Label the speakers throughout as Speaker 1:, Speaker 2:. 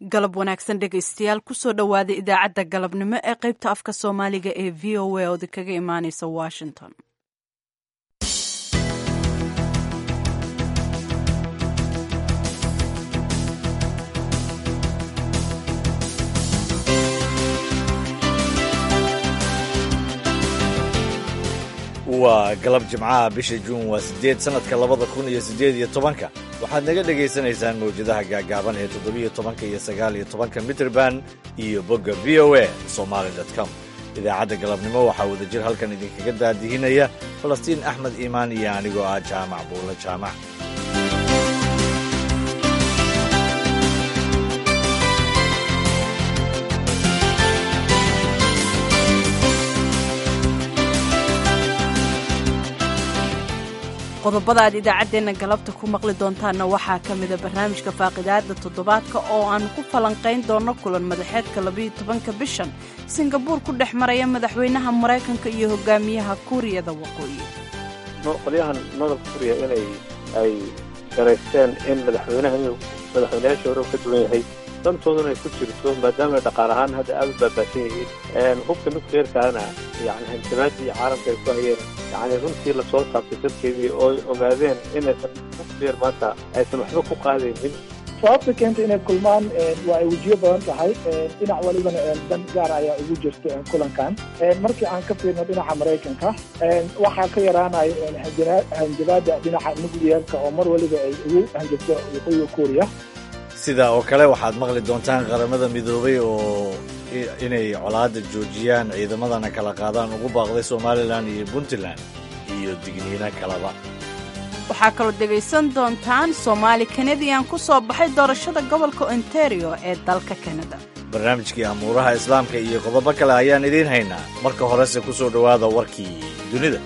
Speaker 1: galab wanaagsan dhegaystayaal kusoo dhowaada idaacadda galabnimo ee qaybta afka soomaaliga ee v o a oodi kaga imaaneysa washington
Speaker 2: waa galab jimcaha bisha juun waa siddeed sannadka labada kun iyo siddeed iyo tobanka waxaad naga dhegaysanaysaan mawjadaha gaagaaban ee toddobiyo tobanka iyo sagaal iyo tobanka mitrband iyo bogga v o a somaali com idaacadda galabnimo waxaa wadajir halkan idinkaga daadihinaya falastiin axmed iimaan iyo anigoo ah jaamac buulle jaamac
Speaker 1: qodobada aad idaacaddeenna galabta ku maqli doontaanna waxaa ka mida barnaamijka faaqidaada toddobaadka oo aanu ku falanqayn doonno kulan madaxeedka labayo tobanka bishan singabuur ku dhex maraya madaxweynaha maraykanka iyo hogaamiyaha kuuriyada waqooyi
Speaker 3: qolyahan nodol kuuriya inay ay garaysteen in madaxweynaha inuu madaxweynayaasha hore ka duwan yahay dantooduna ay ku jirto maadaama dhaqaal ahaan hadda aad u baabaasan yihiin hubka nukleerkaana yani hanjabaadii caalamka ay ku hayeen yani runtii lasoo taabtay dadkeedii oo ogaadeen inaysan nukleer maanta aysan waxba ku qaadaynin
Speaker 4: sababta keenta inay kulmaan waa ay wejiyo badan tahay dhinac walibana dan gaar ayaa ugu jirta kulankan markii aan ka fiirno dhinaca maraykanka waxaa ka yaraanaya hanjabaada dhinaca nukliyeerka oo mar waliba ay ugu hanjabto waqooyiga kuuriya
Speaker 2: sidaa oo kale waxaad maqli doontaan qaramada midoobay oo inay colaadda joojiyaan ciidamadana kala qaadaan ugu baaqday somalilan iyo puntland iyo digniino kaleba
Speaker 1: waxaa kaloo dhegaysan doontaan soomaali kanadiyan ku soo baxay doorashada gobolka ontario ee dalka kanada
Speaker 2: barnaamijkii amuuraha islaamka iyo qodobo kale ayaan idiin haynaa marka horese ku soo dhowaada warkii dunida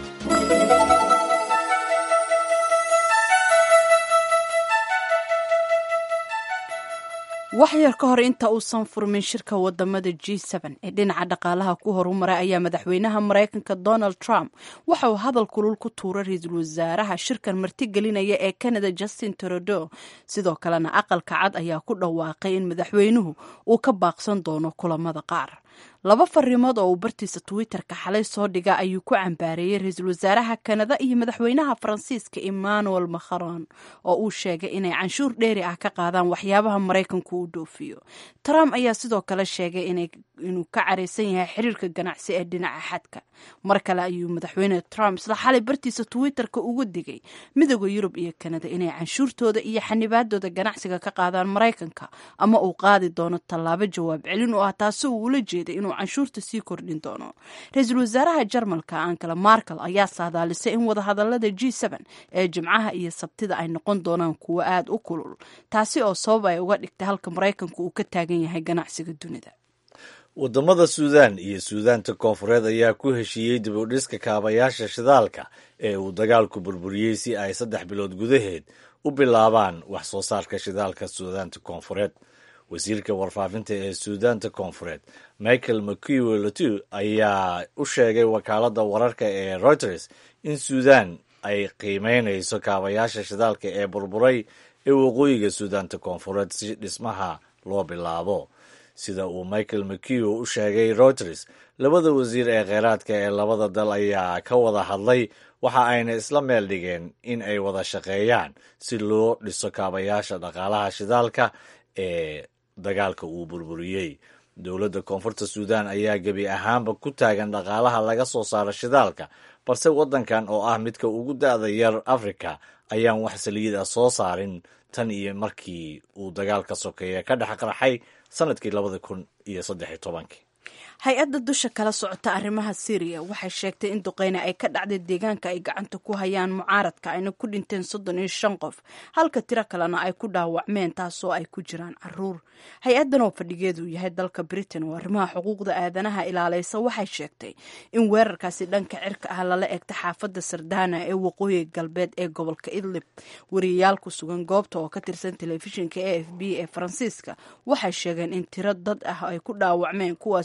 Speaker 1: wax yar ka hor inta uusan furmin shirka wadamada g ee dhinaca dhaqaalaha ku horumaray ayaa madaxweynaha maraykanka donald trump waxa uu hadal kulul ku tuuray ra-iisul wasaaraha shirkan martigelinaya ee canada justin trudeau sidoo kalena aqalka cad ayaa ku dhawaaqay in madaxweynuhu uu ka baaqsan doono kulamada qaar laba fariimood oo uu bartiisa twitter-ka xalay soo dhiga ayuu ku cambaareeyey ra-iisul wasaaraha kanada iyo madaxweynaha faransiiska emmanuel macron oo uu sheegay inay canshuur dheeri ah ka qaadaan waxyaabaha maraykanku uu dhoofiyo trump ayaa sidoo kale sheegay inuu ka caraysan yahay xiriirka ganacsi ee dhinaca xadka mar kale ayuu madaxweyne trump isla xalay bartiisa twitter-ka ugu digay midooda yurub iyo kanada inay canshuurtooda iyo xanibaadooda ganacsiga ka qaadaan maraykanka ama uu qaadi doono tallaabo jawaab celin oo ah taasi uu ula jeeday inuu canshuurta sii kordhin doono ra-iisul wasaaraha jarmalka ankala markel ayaa saadaalisay in wadahadalada g ee jimcaha iyo sabtida ay noqon doonaan kuwo aada u kulul taasi oo sabab ay uga dhigtay halka maraykanku uu ka taagan yahay ganacsiga dunida
Speaker 2: waddamada suudaan iyo suudaanta koonfureed ayaa ku heshiiyey dib u dhiska kaabayaasha shidaalka ee uu dagaalku burburiyey si ay saddex bilood gudaheed u bilaabaan wax soo saarka shidaalka suudaanta koonfureed wasiirka warfaafinta ee suudaanta koonfureed michael mcue letu ayaa u sheegay wakaaladda wararka ee reuters in suudan ay qiimeynayso kaabayaasha shidaalka ee burburay ee waqooyiga suudaanta koonfureed si dhismaha loo bilaabo sida uu michael mcue u sheegay reuters labada wasiir ee kheyraadka ee labada dal ayaa ka wada hadlay waxa ayna isla meel dhigeen in ay wada shaqeeyaan si loo dhiso kaabayaasha dhaqaalaha shidaalka ee dagaalka uu burburiyey dowladda koonfurta suudan ayaa gebi ahaanba ku taagan dhaqaalaha laga soo saaro shidaalka balse waddankan oo ah midka ugu da-da yar afrika ayaan wax saliid ah soo saarin tan iyo markii uu dagaalka sokeeye ka dhex qarxay sanadkii labada kun iyo saddex iyo tobankii
Speaker 1: hay-adda dusha kala socota arrimaha syriya waxay sheegtay in duqeyne ay ka dhacday deegaanka ay gacanta ku hayaan mucaaradka ayna ku dhinteen soddon iyo shan qof halka tiro kalena ay ku dhaawacmeen taasoo ay ku jiraan caruur hay-addan oo fadhigeedu yahay dalka britain oo arrimaha xuquuqda aadanaha ilaaleysa waxay sheegtay in weerarkaasi dhanka cirka ah lala eegta xaafadda sardana ee waqooyiga galbeed ee gobolka idlib wariyayaal ku sugan goobta oo ka tirsan telefishinka a f b ee faransiiska waxay sheegeen in tiro dad ah ay ku dhaawacmeen kuwaas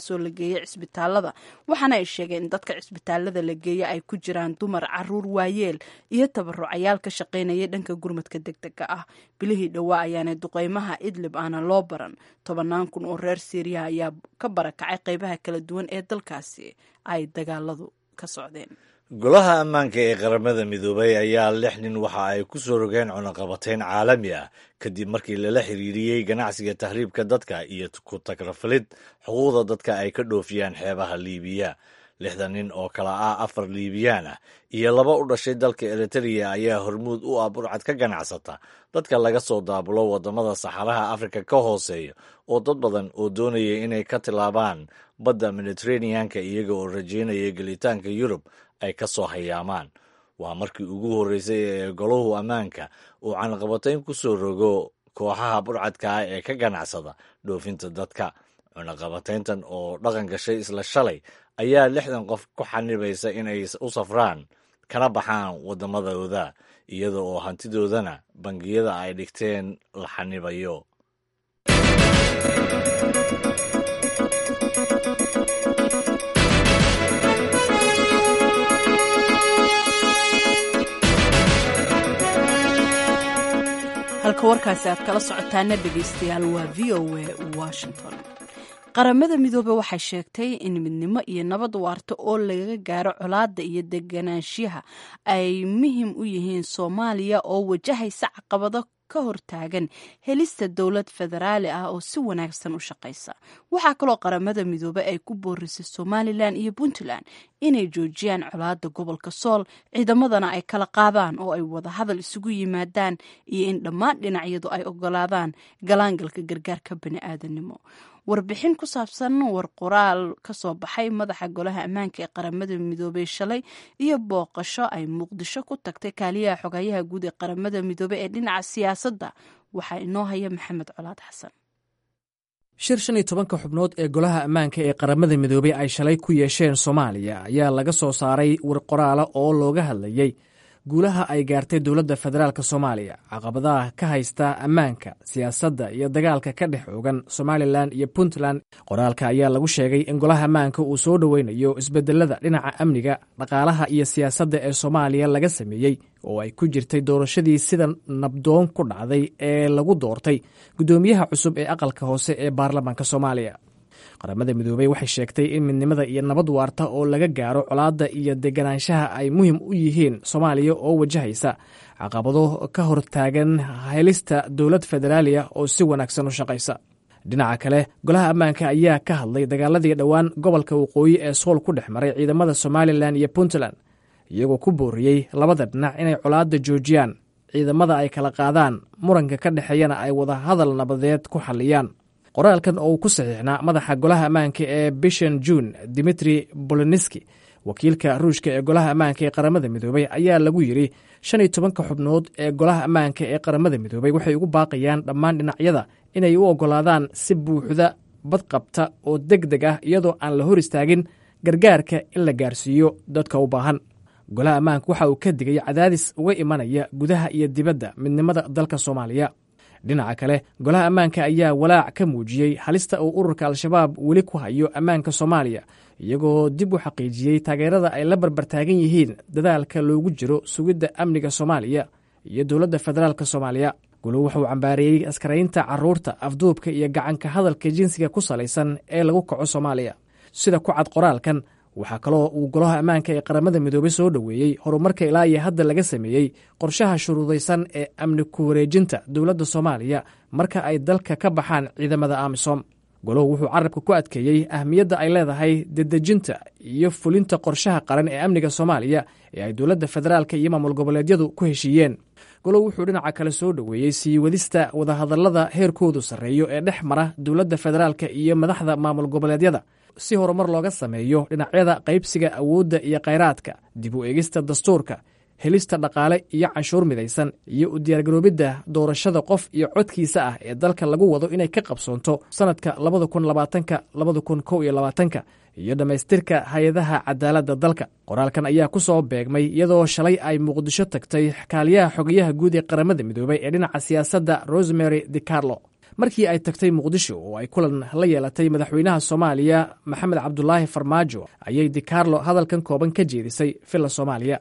Speaker 1: kuwaasoo la geeyay cisbitaalada waxaana ay sheegeen in dadka cisbitaalada la geeya ay ku jiraan dumar caruur waayeel iyo tabarucayaal ka shaqaynaya dhanka gurmadka deg dega ah bilihii dhowaa ayaana duqeymaha idlib aana loo baran tobannaan kun oo reer siiriya ayaa ka barakacay qeybaha kala duwan ee dalkaasi ay dagaaladu ka socdeen
Speaker 2: golaha ammaanka ee qaramada midoobay ayaa lix nin waxa ay ku soo rogeen cunaqabateyn caalami ah kadib markii lala xiriiriyey ganacsiga tahriibka dadka iyo ku tagrafalid xuquuqda dadka ay ka dhoofiyaan xeebaha liibiya lixdan nin oo kala ah afar liibiyaan ah iyo laba u dhashay dalka eritreya ayaa hormuud u ah burcad ka ganacsata dadka laga soo daabulo waddamada saxaraha afrika ka hooseeya oo dad badan oo doonaya inay ka tilaabaan badda mediteraneanka iyaga oo rajeynaya gelitaanka yurub ay ka soo hayaamaan waa markii ugu horreysay ee golahu ammaanka uu cunaqabatayn ku soo rogo kooxaha burcadka ah ee ka ganacsada dhoofinta dadka cunaqabatayntan oo dhaqan gashay isla shalay ayaa lixdan qof ku xanibaysa inay u safraan kana baxaan waddamadooda iyada oo hantidoodana bangiyada ay dhigteen la xanibayo
Speaker 1: halka warkaasi aad kala socotaana dhegaystayaal waa v o a washington qaramada midoobe waxay sheegtay in midnimo iyo nabad waarta oo laga gaaro colaadda iyo deganaanshiyaha ay muhiim u yihiin soomaaliya oo wajahaysa caqabado ka hortaagan helista dowlad federaali ah oo si wanaagsan u shaqaysa waxaa kaloo qaramada midoobe ay ku boorisay somalilan iyo puntland inay joojiyaan colaadda gobolka sool ciidamadana ay kala qaadaan oo ay wada hadal isugu yimaadaan iyo in dhammaan dhinacyadu ay ogolaadaan galaangalka gargaarka bani'aadanimo warbixin ku saabsan war qoraal ka soo baxay madaxa golaha ammaanka ee qaramada midoobey shalay iyo booqasho ay muqdisho ku tagtay kaaliyaha xogayaha guud ee qaramada midoobe ee dhinaca siyaasadda waxaa inoo haya maxamed colaad xasan
Speaker 5: shir shan iyo tobanka xubnood ee golaha ammaanka ee qaramada midoobey ay shalay ku yeesheen soomaaliya ayaa laga soo saaray war qoraala oo looga hadlayey guulaha ay gaartay dowladda federaalk soomaaliya caqabadaha ka haysta ammaanka siyaasadda iyo dagaalka ka dhex oogan somalilan iyo puntland qoraalka ayaa lagu sheegay in golaha ammaanka uu soo dhoweynayo isbedelada dhinaca amniga dhaqaalaha iyo siyaasadda ee soomaaliya laga sameeyey oo ay ku jirtay doorashadii sida nabdoon ku dhacday ee lagu doortay guddoomiyaha cusub ee aqalka hoose ee baarlamaanka soomaaliya qaramada midoobey waxay sheegtay in midnimada iyo nabad waarta oo laga gaaro colaadda iyo deganaanshaha ay muhiim u yihiin soomaaliya oo wajahaysa caqabado ka hortaagan helista dowlad federaaliya oo si wanaagsan u shaqaysa dhinaca kale golaha ammaanka ayaa ka hadlay dagaaladii dhowaan gobolka waqooyi ee sool ku dhex maray ciidamada somalilan iyo puntland iyagoo ku booriyey labada dhinac inay colaadda joojiyaan ciidamada ay kala qaadaan muranka ka dhexeeyana ay wada hadal nabadeed ku xalliyaan qoraalkan oo uu ku saxiixnaa madaxa golaha ammaanka ee bishan juun dimitri boloniski wakiilka ruushka ee golaha ammaanka ee qaramada midoobey ayaa lagu yidri shan iyo tobanka xubnood ee golaha ammaanka ee qaramada midoobey waxay ugu baaqayaan dhammaan dhinacyada inay u oggolaadaan si buuxda badqabta oo deg deg ah iyadoo aan la hor istaagin gargaarka in la gaarsiiyo dadka u baahan golaha ammaanka waxa uu ka digay cadaadis uga imanaya gudaha iyo dibadda midnimada dalka soomaaliya dhinaca kale golaha ammaanka ayaa walaac ka muujiyey halista uu ururka al-shabaab weli ku hayo ammaanka soomaaliya iyagoo dib u xaqiijiyey taageerada ay la barbartaagan yihiin dadaalka loogu jiro sugidda amniga soomaaliya iyo dowladda federaalk soomaaliya gulu wuxuu cambaareeyey askaraynta caruurta afduubka iyo gacanka hadalka jinsiga ku salaysan ee lagu kaco soomaaliya sida ku cad qoraalkan waxaa kaloo uu golaha ammaanka ee qaramada midoobey soo dhoweeyey horumarka ilaa iyo hadda laga sameeyey qorshaha shuruudaysan ee amni ku wareejinta dowladda soomaaliya marka ay dalka ka baxaan ciidamada amisom goluhu wuxuu carabka ku adkeeyey ahmiyadda ay leedahay dedejinta iyo fulinta qorshaha qaran ee amniga soomaaliya ee ay dowladda federaalka iyo maamul goboleedyadu ku heshiiyeen golow wuxuu dhinaca kale soo dhoweeyey sii wadista wadahadallada heerkoodu sarreeyo ee dhex mara dowladda federaalka iyo madaxda maamul goboleedyada si horumar looga sameeyo dhinacyada qaybsiga awoodda iyo khayraadka dib u eegista dastuurka helista dhaqaale iyo canshuur midaysan iyo u diyaargaroobidda doorashada qof iyo codkiisa ah ee dalka lagu wado inay ka qabsoonto sannadka labada kun labaatanka labada kun kow iyo labaatanka iyo dhammaystirka hay-adaha cadaaladda dalka qoraalkan ayaa ku soo beegmay iyadoo shalay ay muqdisho tagtay kaaliyaha xogayaha guud ee qaramada midoobey ee dhinaca siyaasadda rosemary de carlo markii ay tagtay muqdisho oo ay kulan la yeelatay madaxweynaha soomaaliya maxamed cabdulaahi farmaajo ayay dicarlo hadalkan kooban ka jeedisay villa soomaaliya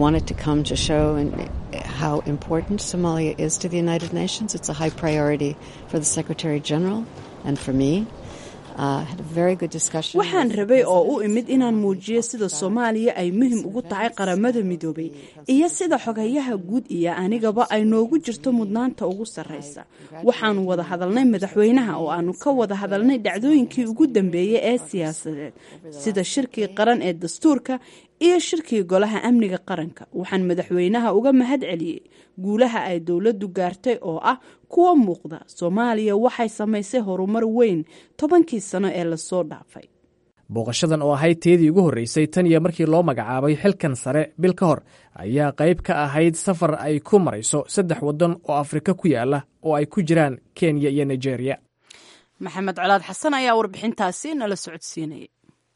Speaker 1: waxaan rabay oo u imid inaan muujiyo sida soomaaliya ay muhim ugu tahay qaramada midoobay iyo sida xogayaha guud iyo anigaba ay noogu jirto mudnaanta ugu sarraysa waxaanu wada hadalnay madaxweynaha oo aanu ka wada hadalnay dhacdooyinkii ugu dambeeyey ee siyaasadeed sida shirkii qaran ee dastuurka iyo shirkii golaha amniga qaranka waxaan madaxweynaha uga mahad celiyey guulaha ay dowladdu gaartay oo ah kuwa muuqda soomaaliya waxay samaysay horumar weyn tobankii sano ee lasoo dhaafay
Speaker 5: booqashadan oo ahayd teedii ugu horreysay tan iyo markii loo magacaabay xilkan sare bil ka hor ayaa qayb ka ahayd safar ay ku marayso saddex waddan oo afrika ku yaala oo ay ku jiraan kenya iyo nigeria
Speaker 1: maxamed colaad xasan ayaa warbixintaasi nala socodsiinayay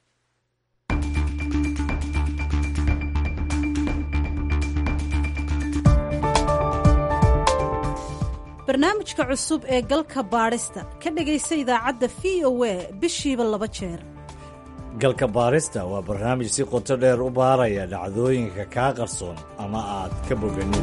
Speaker 6: barnaamijka cusub ee galka baadhista ka dhegaysa idaacadda v o a bishiiba laba jeer
Speaker 2: galka baarista waa barnaamij si qoto dheer u baaraya dhacdooyinka kaa qarsoon ama aad ka boganin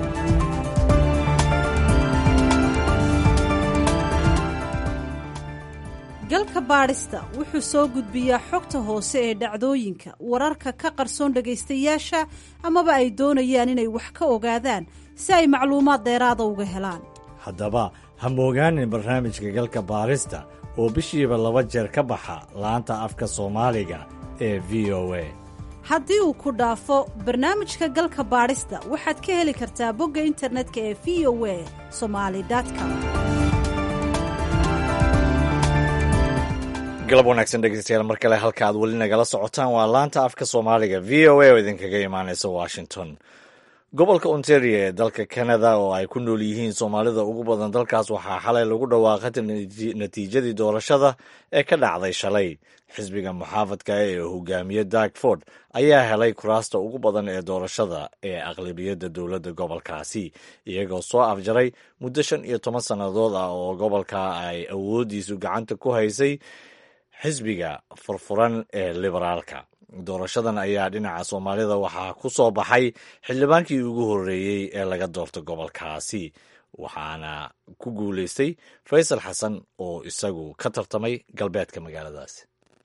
Speaker 6: galka baadhista wuxuu soo gudbiyaa xogta hoose ee dhacdooyinka wararka ka qarsoon dhegaystayaasha amaba ay doonayaan inay wax ka ogaadaan si ay macluumaad dheeraada uga helaan
Speaker 2: haddaba ha moogaanin barnaamijka galka baarista oo bishiiba laba jeer ka baxa laanta afka soomaaliga ee v o a
Speaker 6: haddii uu ku dhaafo barnaamijka galka baadhista waxaad ka heli kartaa bogga internetka ee v o a somali com
Speaker 2: galab wanaagsan dhegeystayaal mar kale halka aad weli nagala socotaan waa laanta afka soomaaliga v o a oo idinkaga imaanaysa washington gobolka ontario ee dalka canada oo ay ku nool yihiin soomaalida ugu badan dalkaas waxaa xalay lagu dhawaaqay natiijadii doorashada ee ka dhacday shalay xisbiga muxaafadka ee hogaamiye darkford ayaa helay kuraasta ugu badan ee doorashada ee aqlabiyadda dowladda gobolkaasi iyagoo soo afjaray muddo shan iyo toban sannadood ah oo gobolka ay awooddiisu gacanta ku haysay xisbiga furfuran ee liberaalka doorashadan ayaa dhinaca soomaalida waxaa ku soo baxay xildhibaankii ugu horreeyey ee laga doorto gobolkaasi waxaana ku guulaystay faysal xasan oo isagu ka tartamay galbeedka magaaladaasi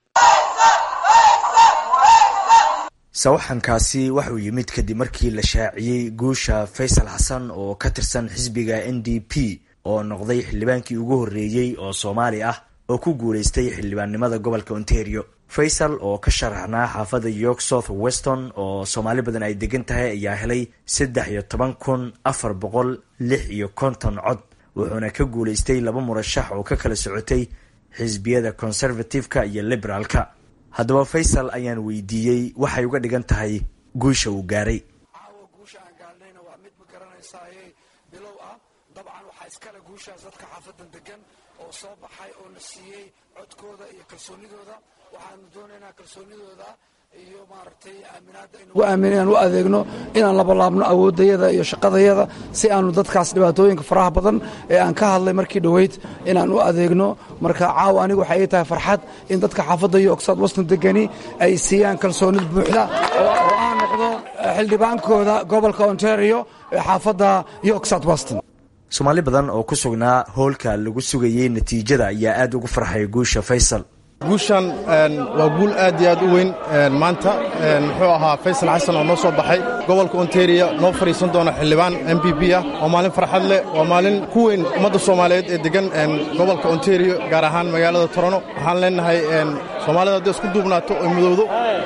Speaker 7: sawaxankaasi waxuu yimid kadib markii la shaaciyey guusha faysal xasan oo ka tirsan xisbiga n d p oo noqday xildhibaankii ugu horreeyey oo soomaali ah oo ku guulaystay xildhibaannimada gobolka ontario faysal oo ka sharaxnaa xaafadda york south weston oo soomaali badan ay degan tahay ayaa helay saddex iyo toban kun afar boqol lix iyo konton cod wuxuuna ka guulaystay laba murashax oo ka kala socotay xisbiyada conservative-ka iyo liberaalka haddaba faysal ayaan weydiiyey waxay uga dhigan tahay guusha uu gaaray
Speaker 8: caawa guusha aan gaarnayna waa mid ma garanaysaaye bilow ah dabcan waxaa iskale guushaas dadka xaafadan degan oo soo baxay oo la siiyey codkooda iyo kalsoonidooda waxaanu doonaynaa kalsoonidooda iyo maaragtay aaminaadda inu aamin inaan u adeegno inaan labalaabno awooddayada iyo shaqadayada si aanu dadkaas dhibaatooyinka faraha badan ee aan ka hadlay markii dhoweyd inaan u adeegno marka caawa anigu waxay ii tahay farxad in dadka xaafadda iyo ogsaad waston degani ay siiyaan kalsoonid buuxda oo aan noqdo xildhibaankooda gobolka ontario ee xaafadda iyo ogsaad weston
Speaker 7: soomaali badan oo ku sugnaa hoolka lagu sugayey natiijada ayaa aad ugu farxay guusha faysal
Speaker 9: guushan waa guul aad iyo aad u weyn maanta muxuu ahaa faysal xasan oo noo soo baxay gobolka ontario noo fadhiisan doona xildhibaan m b b ah waa maalin farxad leh waa maalin ku weyn ummadda soomaaliyeed ee degan gobolka ontario gaar ahaan magaalada torono waxaan leenahay soomaalida hadday isku duubnaato oo midowdo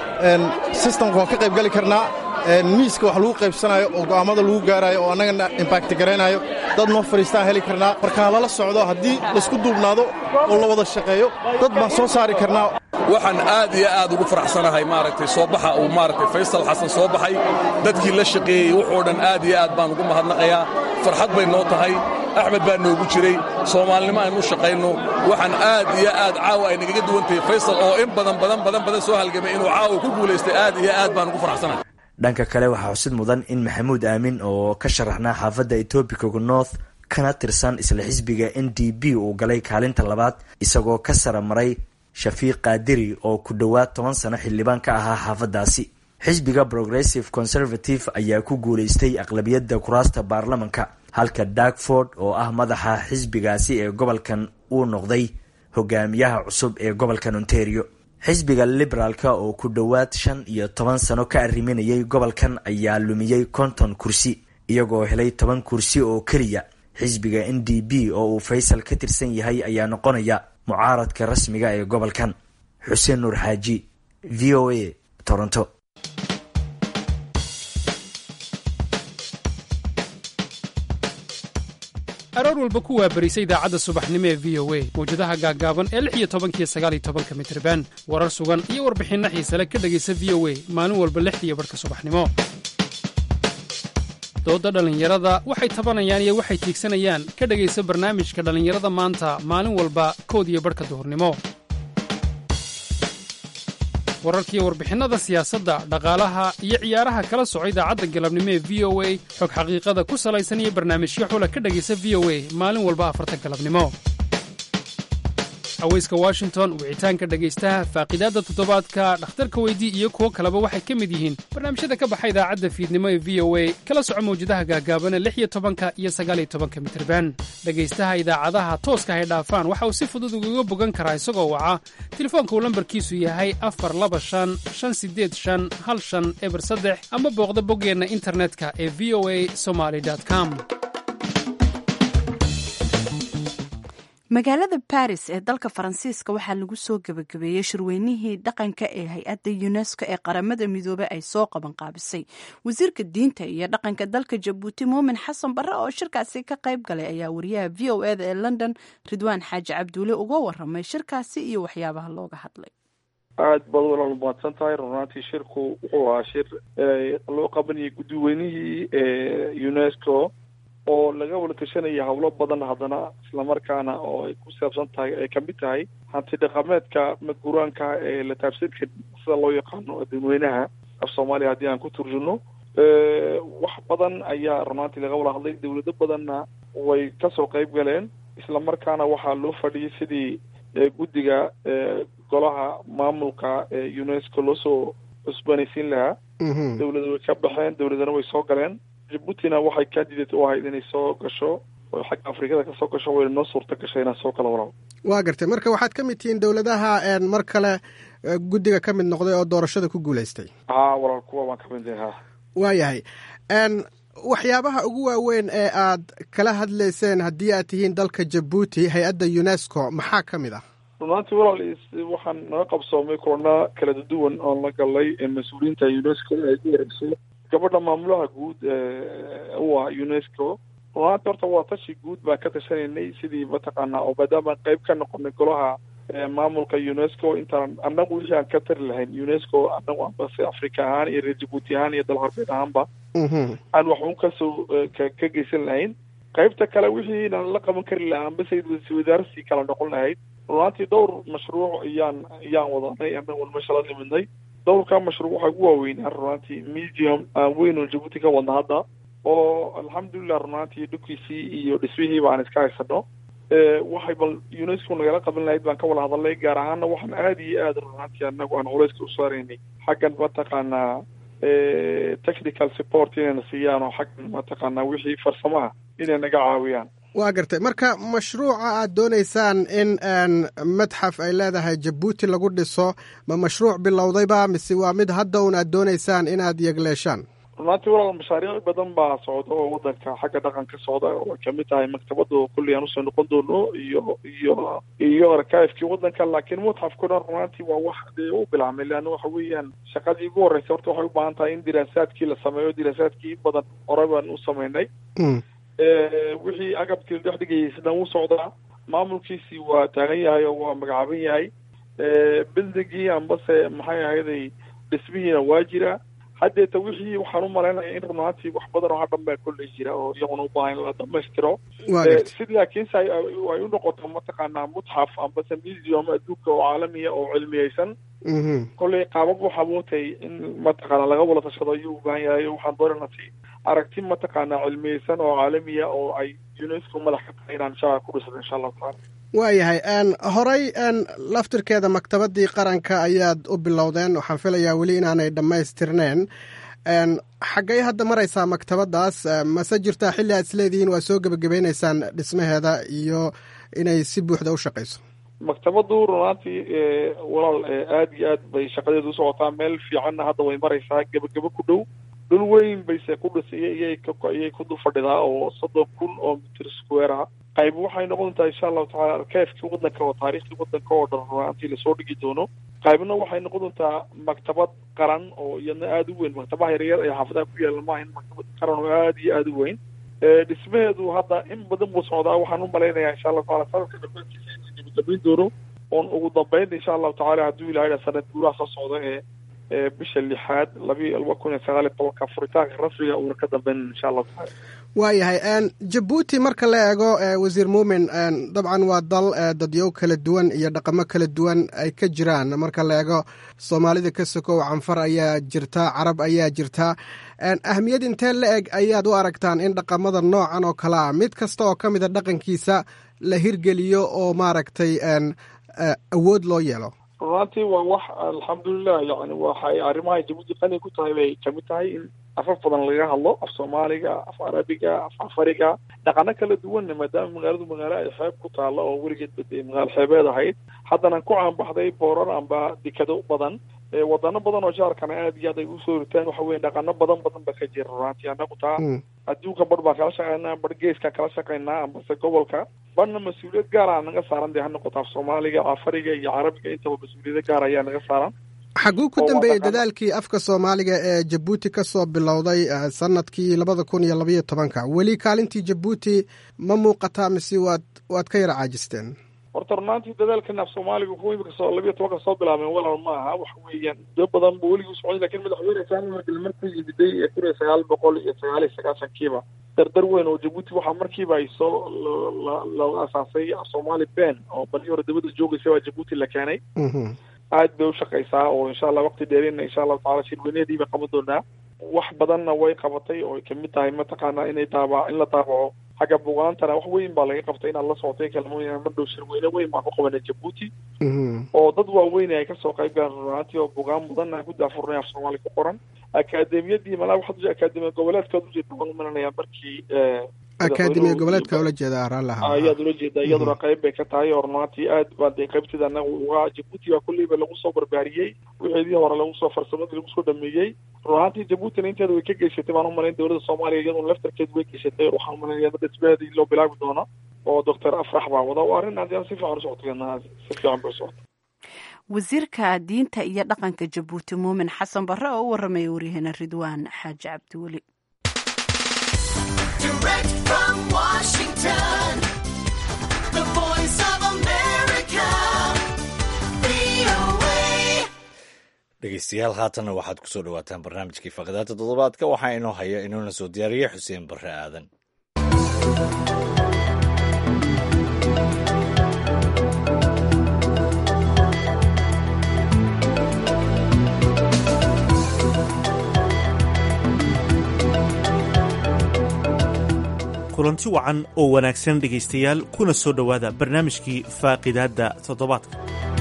Speaker 9: sistamka waan ka qayb gali karnaa miiska wax lagu qaybsanayo oo go'aammada lagu gaarayo oo annagana imbakti garaynayo dad noo fadhiistaan heli karnaa markaa lala socdo haddii laysku duubnaado oo la wada shaqeeyo dad baan soo saari karnaa
Speaker 10: waxaan aad iyo aad ugu faraxsanahay maaragtay soo baxa uu maaragtay faysal xasan soo baxay dadkii la shaqeeyey wuxuu dhan aad iyo aad baan ugu mahadnaqayaa farxad bay noo tahay axmed baa noogu jiray soomaalinimo aynu u shaqayno waxaan aad iyo aad caawa ay nagaga duwan tahay faysal oo in badan badan badan badan soo halgamay inuu caawa ku guulaystay aad iyo aad baan ugu faraxsanahay
Speaker 7: dhanka kale waxaa xusid mudan in maxamuud aamin oo ka sharaxnaa xaafadda etobicoga north kana tirsan isla xisbiga n d p uu galay kaalinta labaad isagoo ka sara maray shafiiq kaadiri oo ku dhowaad toban sano xildhibaan ka ahaa xaafadaasi xisbiga progressive conservative ayaa ku guuleystay aqlabiyadda kuraasta baarlamanka halka darkford oo ah madaxa xisbigaasi ee gobolkan uu noqday hogaamiyaha cusub ee gobolkan ontario xisbiga liberaalka oo ku dhowaad shan iyo toban sano ka arriminayay gobolkan ayaa lumiyey konton kursi iyagoo helay toban kursi oo keliya xisbiga n d p oo uu faysal ka tirsan yahay ayaa noqonaya mucaaradka rasmiga ee gobolkan xuseen nuur xaaji v o a toronto
Speaker 11: aroor walba ku waabarisa idaacadda subaxnimo ee v o a mawjadaha gaaggaaban ee lix iyo tobankiyo sagaaliyo tobanka mitriban warar sugan iyo warbixinno xiisale ka dhegaysa v o a maalin walba lixdiiyo barhka subaxnimo doodda dhallinyarada waxay tabanayaan iyo waxay tiigsanayaan ka dhegaysa barnaamijka dhallinyarada maanta maalin walba kood iyo barhka duhurnimo wararkiiyo warbixinnada siyaasadda dhaqaalaha iyo ciyaaraha kala soco idaacadda galabnimo ee v o a xog xaqiiqada ku salaysan iyo barnaamijyo xula ka dhegaysa v o a maalin walba afarta galabnimo haweyska washington wicitaanka dhegaystaha faaqidaadda toddobaadka dhakhtarka weydii iyo kuwo kaleba waxay ka mid yihiin barnaamijyada ka baxa idaacadda fiidnimo ee v o a kala soco mawjadaha gaagaabana lix iyo tobanka iyo sagaaliyo tobanka mitirban dhegaystaha idaacadaha tooska hay dhaafaan waxa uu si fudud ugaga bogan karaa isagoo waca telefoonka uu lambarkiisu yahay afar laba shan shan sideed shan hal shan eber saddex ama booqda boggeenna internetka ee v o a somaly com
Speaker 1: magaalada baris ee dalka faransiiska waxaa lagu soo gebagabeeyey shirweynihii dhaqanka ee hay-adda unesco ee qaramada midoobey ay soo qaban qaabisay wasiirka diinta iyo dhaqanka dalka jabuuti muumin xasan barre oo shirkaasi ka qayb galay ayaa wariyaha v o eda ee london ridwaan xaaji cabduule uga waramay shirkaasi iyo waxyaabaha looga hadlay
Speaker 12: aad baad walaal mahadsan tahay runaantii shirku wuxuu ahaa shir loo qabanayay guddiweynihii unesco oo laga wada tashanaya howlo badan haddana islamarkaana oo ay ku saabsan tahay ay kamid tahay hanti dhaqameedka maguraanka ee la taabsadka sida loo yaqaano dadweynaha af soomaaliya haddii aan ku turjino wax badan ayaa runaantii laga wada hadlay dawlado badanna way kasoo qayb galeen islamarkaana waxaa loo fadhiyay sidii guddiga golaha maamulka ee unesco loosoo cusbanaysiin lahaa dawlada way ka baxeen dawladana way soo galeen jabuutina waxay candidate u ahayd inay soo gasho oo xagga afrikada kasoo gasho wayna noo suurta gashay inaan soo kala walaal
Speaker 13: waa gartay marka waxaad ka mid tihiin dowladaha mar kale guddiga ka mid noqday oo doorashada ku guulaystay
Speaker 12: haa walaal kuwa waan ka mid ha
Speaker 13: waayahay waxyaabaha ugu waaweyn ee aad kala hadlayseen haddii aad tihiin dalka jabuuti hay-adda unesco maxaa ka mid ah
Speaker 12: runaantii walaal waxaan naga qabsoomay kulana kala duwan oon la galnay mas-uuliyiinta unesco ay ku wareyso gabadha maamulaha guud u ah unesco runaanti horta waa tashi guud baan ka tashanaynay sidii mataqaanaa oo maadaama qayb ka noqonay golaha maamulka unesco intaan annagu wixii aan ka tari lahayn unesco annagu ambase africa ahaan iyo reer jabuuti ahaan iyo dal harbeed ahaanba aan waxun kasoo ka geysan lahayn qaybta kale wixii inaan la qaban kari lahaa ambase wasaarsii kala noqon lahayd runaantii dhowr mashruuc iyaan iyaan wadanay annagu meesha la nimidnay dhowrka mashruuc waxaa ugu waaweynaa runaantii museum aan weyn oo jabuuti ka wadna hadda oo alxamdulilah runaantii dhulkiisii iyo dhismihiiba aan iska haysano waxay bal unesco nagala qaban lahayd baan ka wada hadalnay gaar ahaana waxaan aada iyo aada runaantii anagu aan culeyska u saaraynay xaggan mataqaanaa technical support inayna siiyaan oo xaggan mataqaanaa wixii farsamaha inay naga caawiyaan
Speaker 13: waa gartay marka mashruuca aad doonaysaan in madxaf ay leedahay jabuuti lagu dhiso ma mashruuc bilowdayba mise waa mid hadda un aad doonaysaan inaad yegleeshaan
Speaker 12: runaantii walaal mashaariic badan baa socda oo wadanka xagga dhaqanka socda oo ay kamid tahay maktabada kulli aan usoo noqon doono iyo iyo iyo arkaifkii wadanka laakiin mutxafkuna runaantii waa wax dee u bilaabmay leanna waxa weeyaan shaqadii ugu horreysay horta waxay u baahan tahay in diraasaadkii la sameeyo diraasaadkii in badan hore baan u sameynay wixii agabkii la dhex dhigayay sidaan u socdaa maamulkiisii waa taagan yahay oo waa magacaaban yahay bildingii ambase maxay ahayday dhismihiina waa jira haddeeta wixii waxaan u malaynaya in runaantii wax badan oo hadhan baa kolley jira oo iyaguna u baahan in la dhamaystiro si laakiinse ay u noqoto mataqaanaa mutxaf ambase museum adduunka oo caalamiya oo cilmiyeysan kolley qaabab waxaa mootay in mataqaana laga wada tashado ayuu u baahan yahay waxaan doonanasi aragti mataqaanaa cilmiyeysan oo caalamiya oo ay unesco madax ka tahay inaan insha ku dhisno insha allahu tacaala
Speaker 13: waayahay horey laftirkeeda maktabadii qaranka ayaad u bilowdeen waxaan filayaa weli inaanay dhammaystirneen xaggay hadda maraysaa maktabadaas mase jirtaa xilli aad isleedihiin waa soo gebagabaynaysaan dhismaheeda iyo inay si buuxda u shaqayso
Speaker 12: maktabadu runaantii walaal aad iyo aad bay shaqadeedu usocotaa meel fiicanna hadda way maraysaa gebagabo ku dhow dhul weyn bayse ku dhisaya iyay iyay ku dul fadhidaa oo soddon kun oo mitir square ah qayb waxay noqon doontaa insha allahu tacala arkeefkii waddanka oo taariikhii waddanka oo dhan runaantii lasoo dhigi doono qaybna waxay noqon doontaa maktabad qaran oo iyadna aada u weyn maktabaha yaryar ee xaafadaha ku yaala maahan maktabad qaran oo aada iyo aada u weyn dhismaheedu hadda in badan buu socdaa waxaan u malaynayaa insha allahu tacala sanadka dhammaantiisa inuu gabagabayn doono oon ugu dambeyn insha allahu tacala hadduu ilahay sanad guuraha soo socda ee bisha lixaad labi laba kun iyo sagaal iyo tobanka furitaanka rasmiga uuna ka dambeyn insha allahu tacala
Speaker 13: waayahay jabuuti marka la eego wasiir muumin dabcan waa dal dadyow kala duwan iyo dhaqamo kala duwan ay ka jiraan marka la eego soomaalida ka sokow canfar ayaa jirta carab ayaa jirta ahmiyad intee la eg ayaad u aragtaan in dhaqamada noocan oo kale ah mid kasta oo ka mida dhaqankiisa la hirgeliyo oo maaragtay awood loo yeelo
Speaker 12: runaantii waa wax alxamdulilah yani waxay arrimaha jabuuti qani ku tahay bay kamid tahay in afaf badan laga hadlo af soomaaliga af carabiga af afariga dhaqano kala duwanna maadaama magaaladu magaalo ay xeeb ku taalla oo weligeed bade magaalo xeebeed ahayd haddana ku caanbaxday boorar amba dekado badan wadano badan oo jaarkana aad iyo aad ay usoo ritaan waxa weye dhaqano badan badan ba ka jira runaantii anagu taa adduunka bar baan kala shaqeynaa bar geeskaan kala shaqeynaa ambase gobolka barna mas-uuliyad gaara naga saaran dee ha noqoto af soomaaliga afariga iyo carabiga intaba mas-uuliyado gaar ayaa naga saaran
Speaker 13: xaguu ku dambeeyey dadaalkii afka soomaaliga ee jabuuti ka soo bilowday sanadkii labada kun iyo labayo tobanka weli kaalintii jabuuti ma muuqataa mise waad waad ka yara caajisteen
Speaker 12: horta runaantii dadaalkan af soomaaliga kuwa imika soo labiyo tobanka soo bilaabeen walaal ma aha waxa weeyaan muddo badan bu weligii usocday lakin madaxweyne saami markii markuu yimiday ee kun iyo sagaal boqol iyo sagaal iyo sagaashankiiba dardar weyn oo jabuuti waxaa markiiba ay soo loo asaasay af soomaali ben oo bali hore dabada joogaysa waa jabuuti la keenay aad bay ushaqaysaa oo insha allah waqti dheerina insha allahu tacala shirweyneedii bay qaban doonaa wax badanna way qabatay oo ay kamid tahay mataqaana inay daaba in la daabaco xagga bugaantana wax weyn baa laga qabtay inaad la socotay kalmooyina madhow shirweyne weyn baan ku qabanay jabuuti oo dad waaweyn ay kasoo qayb galeen runaantii oo bugaan mudan aan ku daafurnay af soomaali ku qoran akaademiyadii malaa waxaad akaademiya goboleedkaad ujeeda waan umalanayaa markii
Speaker 13: akaademiya goboleedka ula jeeda raalaha
Speaker 12: ayaad ula jeeda iyaduna qayb bay ka tahay oo runaantii aad baa dee qaybteeda anaga uga jabuuti baa kulleyba lagu soo barbaariyey wixeedii hore lagu soo farsamadii lagu soo dhameeyey runaantii jabuutina inteeda way ka geysatay baan umalayn dowladda soomaaliya iyaduna laftarkeed way geysatay waxaan umalanaya dhismaheedii loo bilaabi doono oo doctor afrax baa wada waa arrin aad si fiican usocotay si fiican bay usocotay
Speaker 1: wasiirka diinta iyo dhaqanka jabuuti muumin xasan barre oo u warramaya waryaheena ridwaan xaaji cabdiweli
Speaker 2: dhegeystayaal haatanna waxaad ku soo dhawaataan barnaamijkii faqadaada toddobaadka waxaa inoo haya inuuna soo diyaariya xuseen barre aadan
Speaker 14: kulanti wacan oo wanaagsan dhegaystayaal kuna soo dhowaada barnaamijkii faaqidaadda toddobaadka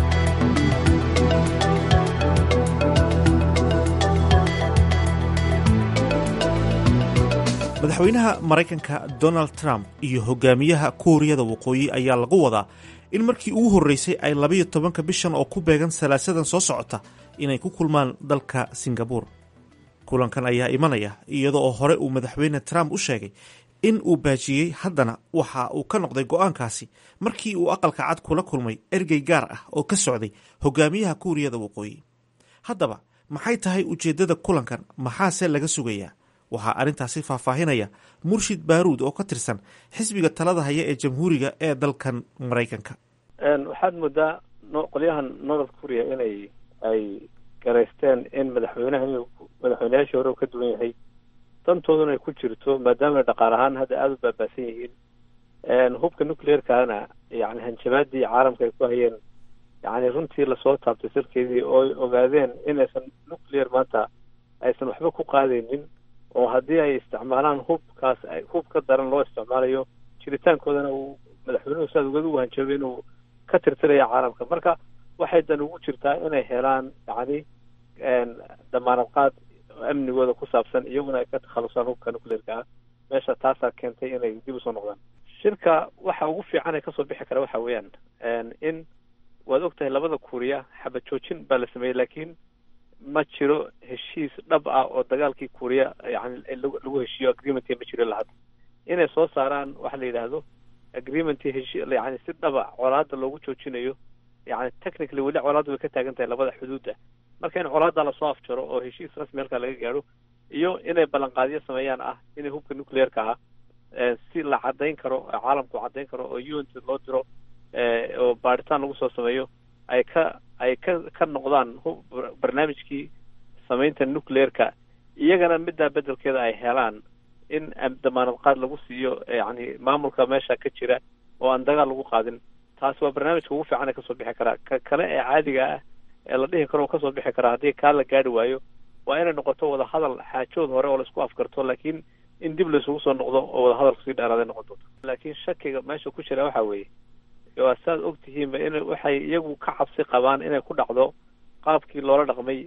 Speaker 14: madaxweynaha maraykanka donald trump iyo hogaamiyaha kuuriyada waqooyi ayaa lagu wadaa in markii ugu horreysay ay labayo tobanka bishan oo ku beegan salaasadan soo socota inay ku kulmaan dalka singabuur kulankan ayaa imanaya iyada oo hore uu madaxweyne trump u sheegay in uu baajiyey haddana waxa uu ka noqday go'aankaasi markii uu aqalka cad kula kulmay ergey gaar ah oo ka socday hogaamiyaha kuuriyada waqooyi haddaba maxay tahay ujeeddada kulankan maxaase laga sugayaa waxaa arrintaasi faahfaahinaya murshid baaruud oo ka tirsan xisbiga talada haya ee jamhuuriga ee dalkan maraykanka
Speaker 3: waxaad moodaa qolyahan north korea inay ay garaysteen in madaxweynaha madaxweyneyaashii hore uu ka duwan yahay dantooduna ay ku jirto maadaama dhaqaal ahaan hadda aada u baabaasan yihiin hubka nuclearkana yani hanjabaadii caalamka ay ku hayeen yani runtii lasoo taabtay sirkeedii oo ay ogaadeen inaysan nuclear maanta aysan waxba ku qaadaynin oo haddii ay isticmaalaan hubkaas hub ka daran loo isticmaalayo jiritaankoodana uu madaxweynuhu saad ugada wahanjabay inuu ka tirtiraya caalamka marka waxay dan ugu jirtaa inay helaan yacni damaanad qaad amnigooda ku saabsan iyaguna ay ka takhalusaan hubka nuclearka ah meesha taasaa keentay inay dib usoo noqdaan shirka waxa ugu fiican ee kasoo bixi kara waxa weeyaan in waad ogtahay labada kuuriya xabad joojin baa la sameeyey laakiin ma jiro heshiis dhab ah oo dagaalkii kuuriya yani lagu heshiiyo agreement ma jiro lahadda inay soo saaraan waxa la yidhaahdo agreement heshi yani si dhaba colaada loogu joojinayo yani technically weli colaadda way ka taagan tahay labada xuduudda marka in colaadda lasoo afjaro oo heshiis rasmi halkaa laga gaadho iyo inay ballanqaadyo sameeyaan ah inay hubka nuclearka ah si la caddayn karo caalamku caddayn karo oo unt loo diro oo baaritaan lagu soo sameeyo ay ka ay ka ka noqdaan barnaamijkii samaynta nuclearka iyagana middaa bedelkeeda ay helaan in damaanad qaad lagu siiyo yani maamulka meesha ka jira oo aan dagaal lagu qaadin taasi waa barnaamijka ugu fiican ee kasoo bixi karaa ka kale ee caadiga ah ee la dhihi karo kasoo bixi karaa haddii kaa la gaari waayo waa inay noqoto wadahadal xaajood hore oo laisku afgarto laakiin in dib laisugu soo noqdo oo wadahadalku sii dheeraaday noqon doonto laakiin shakiga meesha ku jira waxa weeye waa saad og tihiinba in waxay iyagu ka cabsi qabaan inay ku dhacdo qaabkii loola dhaqmay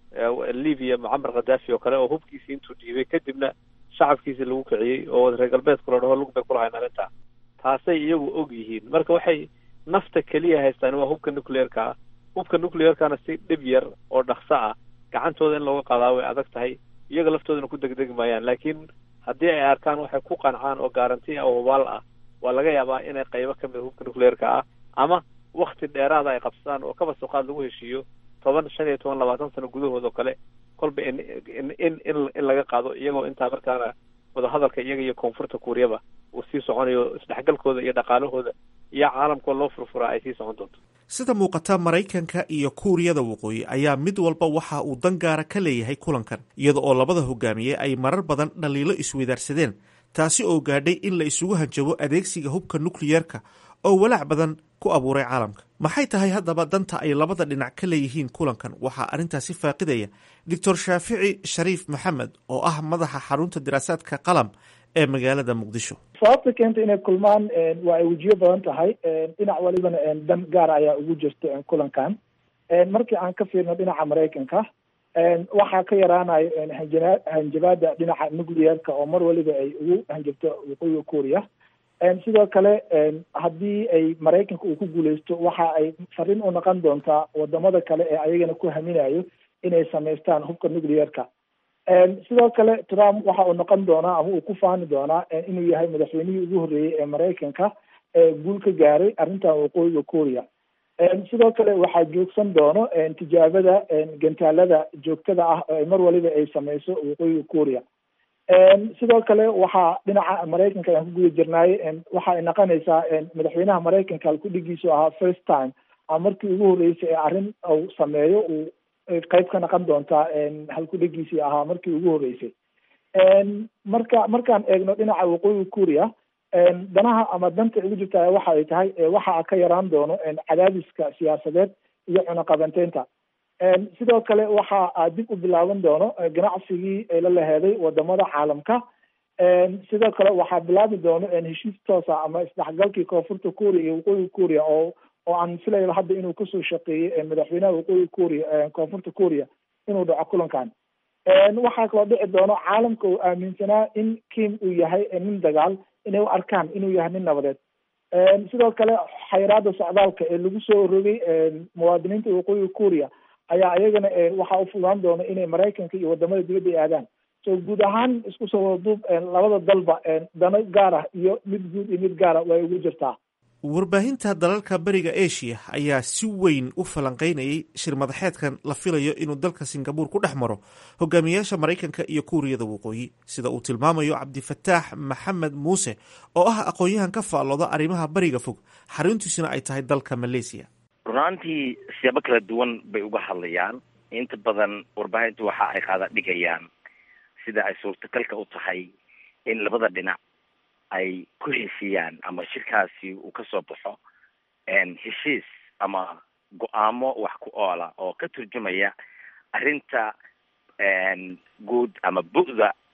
Speaker 3: libya mucamar khadaafi oo kale oo hubkiisii intuu dhiibay kadibna shacabkiisii lagu kiciyey oo reer galbeedku la dhaho lug bay kulahayn arrintaa taasay iyagu og yihiin marka waxay nafta keliya haystaan waa hubka nuclearka ah hubka nuclearkana si dhib yar oo dhaqso ah gacantooda in looga qaadaa way adag tahay iyaga laftoodana ku degdegi maayaan laakiin haddii ay arkaan waxay ku qancaan oo garanti ah oo hubaal ah waa laga yaabaa inay qaybo ka mida hubka nuclearka ah ama wakti dheeraada ay qabsadaan oo kaba suqaad lagu heshiiyo toban shan iyo toban labaatan sano gudahood oo kale kolba in in in in laga qaado iyagoo intaa markaana wadahadalka iyaga iyo koonfurta kuuriyaba uu sii soconayo isdhexgalkooda iyo dhaqaalahooda iyo caalamkoo loo furfuraa ay sii socon doonto
Speaker 14: sida muuqata maraykanka iyo kuuriyada waqooyi ayaa mid walba waxa uu dan gaara ka leeyahay kulankan iyada oo labada hogaamiye ay marar badan dhaliilo isweydaarsadeen taasi oo gaadhay in la isugu hanjabo adeegsiga hubka nukliyerka oo walaac badan ku abuuray caalamka maxay tahay haddaba danta ay labada dhinac ka leeyihiin kulankan waxaa arrintaasi faaqidaya doctor shaafici shariif maxamed oo ah madaxa xarunta diraasaadka qalam ee magaalada muqdisho
Speaker 4: sababta keenta inay kulmaan waa ay wejiyo badan tahay dhinac walibana dan gaar ayaa ugu jirta kulankan markii aan ka fiirno dhinaca maraykanka waxaa ka yaraanayo hanjabaada dhinaca nuclearka oo mar waliba ay ugu hanjabto waqooyiga kuuriya sidoo kale haddii ay maraykanka uu ku guuleysto waxa ay fariin u noqon doontaa wadamada kale ee ayagana ku haminayo inay samaystaan hubka nuclearka sidoo kale trump waxa uu noqon doonaa ama uu ku faani doonaa inuu yahay madaxweynihii ugu horreeyey ee maraykanka ee guul ka gaaray arrintan waqooyiga kuuriya sidoo kale waxaa joogsan doono tijaabada gantaalada joogtada ah oo mar waliba ay sameyso waqooyiga kuuriya sidoo kale waxaa dhinaca maraykanka aan ku guda jirnaay waxa ay noqonaysaa madaxweynaha maraykanka halkudhigiisu ahaa first time ama markii ugu horreysay ee arrin uu sameeyo uu qayb ka noqon doontaa halkudhigiisii ahaa markii ugu horreysay marka markaan eegno dhinaca waqooyiga kuuriya danaha ama danta ugu jirta waxa ay tahay waxa ka yaraan doono cadaadiska siyaasadeed iyo cunaqabanteynta sidoo kale waxa dib u bilaaban doono ganacsigii la laheeday wadamada caalamka sidoo kale waxaa bilaabi doono heshiis toosa ama isdhexgalkii koonfurta kuuriya iyo waqooyiga kuuriya oo oo aan filayba hadda inuu kasoo shaqeeyey madaxweynaha waqooyiga kuuriya koonfurta kuuriya inuu dhaco kulankan waxaa kaloo dhici doono caalamka uu aaminsanaa in kim uu yahay nin dagaal inay u arkaan inuu yahay nin nabadeed sidoo kale xayiraada socdaalka ee lagu soo rogay muwaadiniinta waqooyiga kuuriya ayaa iyagana waxaa ufudaan doona inay maraykanka iyo wadamada dibadda ay aadaan so guud ahaan isku soo wadaduub labada dalba dano gaar ah iyo mid guud iyo mid gaara way ugu jirtaa
Speaker 14: warbaahinta dalalka beriga asia ayaa si weyn u falanqeynayay shir madaxeedkan la filayo inuu dalka singabuur ku dhex maro hogaamiyayaasha maraykanka iyo kuuriyada waqooyi sida uu tilmaamayo cabdifataax maxamed muuse oo ah aqoon-yahan ka faallooda arrimaha beriga fog xaruntiisuna ay tahay dalka malaysia
Speaker 15: runaantii siyaabo kala duwan bay uga hadlayaan inta badan warbaahintu waxa ay qaada dhigayaan sida ay suurtagalka u tahay in labada dhinac ay ku heshiiyaan ama shirkaasi uu kasoo baxo heshiis ama go-aamo wax ku oola oo ka turjumaya arrinta guud ama bu'da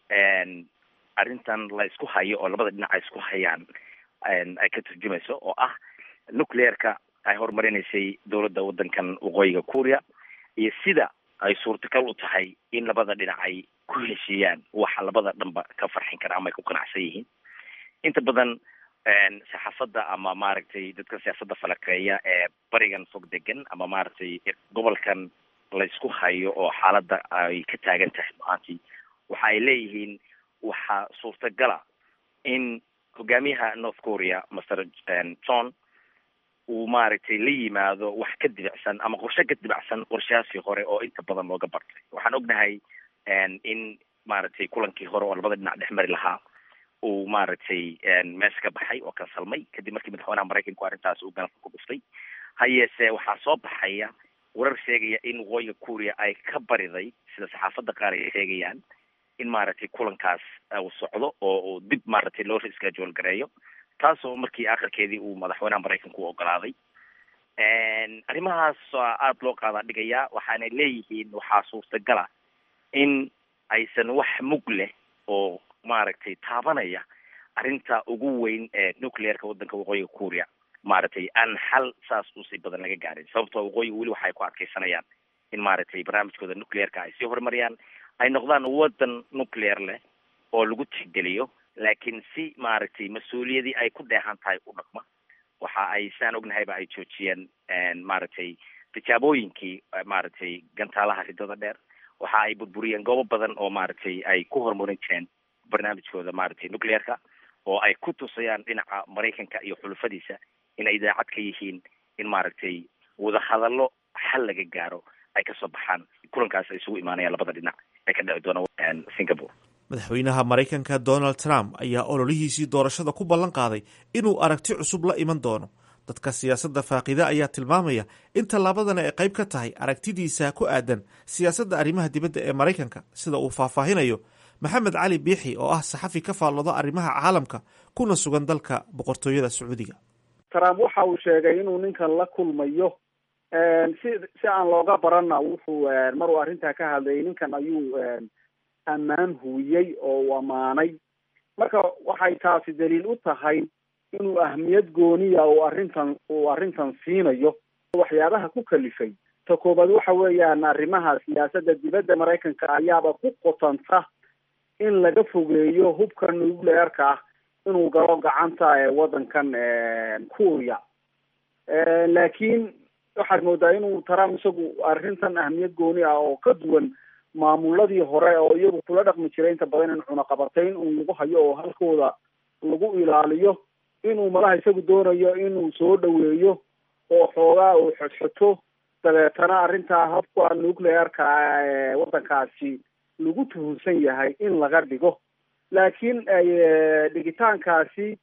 Speaker 15: arrintan la isku hayo oo labada dhinac ay isku hayaan ay ka turjumayso oo ah nuclearka ay horumarinaysay dowladda waddankan waqooyiga kuuriya iyo sida ay suurtagal u tahay in labada dhinac ay ku heshiiyaan waxa labada dhanba ka farxin kara ama ay ku qanacsan yihiin inta badan saxaafadda ama maaragtay dadka siyaasadda falakeeya ee barigan fog degan ama maaragtay gobolkan laysku hayo oo xaaladda ay ka taagan tahay maantii waxa ay leeyihiin waxaa suurtagala in hogaamiyaha north korea master john uu maaragtay la yimaado wax ka dibicsan ama qorshe ka dibacsan qorshahaasii hore oo inta badan looga bartay waxaan ognahay in maaragtay kulankii hore oo labada dhinac dhex mari lahaa uu maaragtay meesha ka baxay oo kansalmay kadib markii madaxweynaha maraykanku arrintaas uu ganafka ku dhuftay ha yeesee waxaa soo baxaya warar sheegaya in waqooyiga kuuriya ay ka bariday sida saxaafadda qaar ay sheegayaan in maaragtay kulankaas uu socdo oo uu dib maaragtay loo schedule gareeyo taasoo markii akhirkeedii uu madaxweynaha maraykanku u ogolaaday arrimahaas aada loo qaadaa dhigayaa waxaanay leeyihiin waxaa suurtagala in aysan wax mug leh oo maaragtay taabanaya arrinta ugu weyn ee nuclearka waddanka waqooyiga kuuriya maaragtay aan xal saas usii badan laga gaarin sababtoo waqooyiga weli waxay ku adkeysanayaan in maaragtay barnaamijkooda nuclearka ay sii horumariyaan ay noqdaan waddan nuclear leh oo lagu tixgeliyo laakiin si maaragtay mas-uuliyadii ay ku dheehan tahay u dhaqma waxa ay saan ognahayba ay joojiyeen maaragtay tijaabooyinkii maaragtay gantaalaha ridada dheer waxa ay burburiyeen goobo badan oo maaragtay ay ku horumarin jireen barnaamijkooda maaragtay nuclearka oo ay ku tusayaan dhinaca maraykanka iyo xulufadiisa inay daacad ka yihiin in maaragtay wadahadallo xal laga gaaro ay kasoo baxaan kulankaas ay isugu imaanayaan labada dhinac ee ka dhici doona singapore
Speaker 14: madaxweynaha maraykanka donald trump ayaa ololihiisii doorashada ku ballan qaaday inuu aragti cusub la iman doono dadka siyaasadda faaqida ayaa tilmaamaya in tallaabadana ay qayb ka tahay aragtidiisa ku aadan siyaasadda arrimaha dibadda ee maraykanka sida uu faahfaahinayo maxamed cali biixi oo ah saxafi ka faallooda arrimaha caalamka kuna sugan dalka boqortooyada sacuudiga
Speaker 16: trump waxa uu sheegay inuu ninkan la kulmayo si si aan looga barana wuxuu maruu arrintaa ka hadlayay ninkan ayuu ammaan huwiyey oo uu ammaanay marka waxay taasi daliil u tahay inuu ahmiyad gooniya uu arrintan uu arrintan siinayo waxyaabaha ku kalifay ta koobaad waxa weeyaan arrimaha siyaasadda dibadda maraykanka ayaaba ku qotanta in laga fogeeyo hubka nuclearka ah inuu galo gacanta waddankan kuuriya laakiin waxaad moodaa inuu trump isagu arrintan ahmiyad gooni ah oo ka duwan maamuladii hore oo iyagu kula dhaqmi jiray inta badan in cunaqabatayn un lagu hayo oo halkooda lagu ilaaliyo inuu malaha isagu doonayo inuu soo dhaweeyo oo xoogaa uu xodxoto dabeetana arrintaa habka nuclearka waddankaasi lagu tuhunsan yahay in laga dhigo laakiin dhigitaankaasi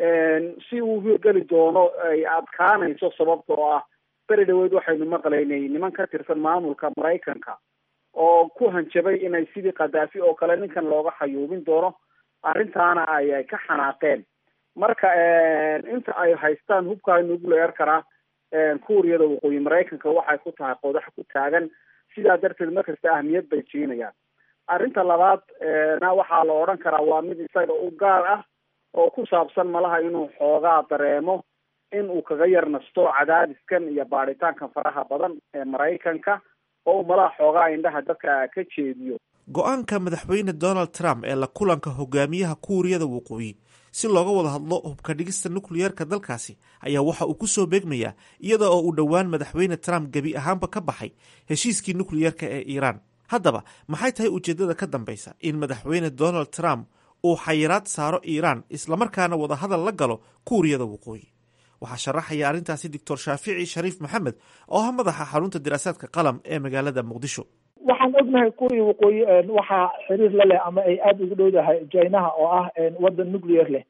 Speaker 16: si uu hirgeli doono ay adkaanayso sababta oo ah beri dhaweyd waxaynu maqlaynay niman ka tirsan maamulka maraykanka oo ku hanjabay inay sidii khadaafi oo kale ninkan looga xayuubin doono arrintaana ay ay ka xanaaqeen marka inta ay haystaan hubka nuclearkana kuuriyada waqooyi maraykanka waxay ku tahay qodax ku taagan sidaa darteed markasta ahmiyad bay siinayaan arrinta labaad na waxaa la odhan karaa waa mid isaga u gaar ah oo ku saabsan malaha inuu xoogaa dareemo in uu kaga yar nasto cadaadiskan iyo baadhitaankan faraha badan ee maraykanka oo uu malaha xoogaa indhaha dadka ka jeediyo
Speaker 14: go-aanka madaxweyne donald trump ee la kulanka hogaamiyaha kuuriyada waqooyi si looga wada hadlo hubka dhigista nukliyeerka dalkaasi ayaa waxa uu ku soo beegmayaa iyada oo uu dhowaan madaxweyne trump gebi ahaanba ka baxay heshiiskii nukliyeerka ee iiraan haddaba maxay tahay ujeeddada ka dambaysa in madaxweyne donald trump uu xayiraad saaro iiraan islamarkaana wadahadal la galo kuuriyada waqooyi waxaa sharaxaya arrintaasi doctor shaafici shariif maxamed oo ah madaxa xarunta diraasaadka qalam ee magaalada muqdisho
Speaker 4: waxaan ognahay kuuriya waqooyi waxaa xiriir la leh ama ay aada ugu dhowdahay jinaha oo ah waddan nuclear leh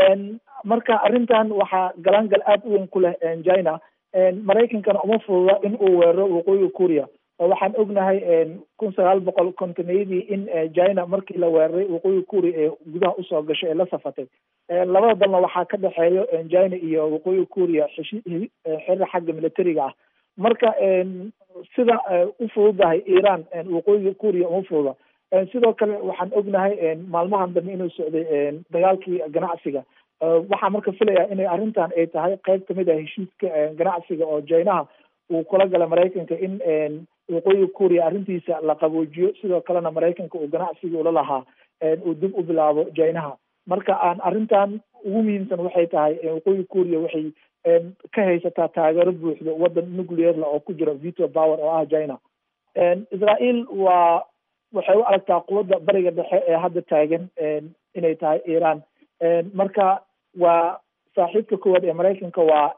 Speaker 4: marka arrintan waxaa galaangal aada u weyn ku leh china maraykankana uma fududa in uu weeraro waqooyiga kuuriya oo waxaan ognahay kun sagaal boqol kontoneyadii in china markii la weeraray waqooyiga kuuriya ee gudaha usoo gashay ee la safatay labada dalna waxaa ka dhexeeyo china iyo waqooyiga kuuriya xiriir xagga militariga ah marka sida u fududahay iran waqooyiga kuuriya uma fududa sidoo kale waxaan ognahay maalmahan dambe inuu socday dagaalkii ganacsiga waxaa marka filaya inay arrintan ay tahay qayb kamid ah heshiiska ganacsiga oo jinaha uu kula gala maraykanka in waqooyiga kuuriya arrintiisa la qaboojiyo sidoo kalena maraykanka uu ganacsiga ula lahaa uu dib u bilaabo jinaha marka aan arrintan ugu muhiimsan waxay tahay waqooyiga kuuriya waxay ka haysataa taageero buuxdo waddan nuclearla oo ku jira veto power oo ah china israel waa waxay u aragtaa quwadda bariga dhexe ee hadda taagan inay tahay iran marka waa saaxiibka koowaad ee maraykanka waa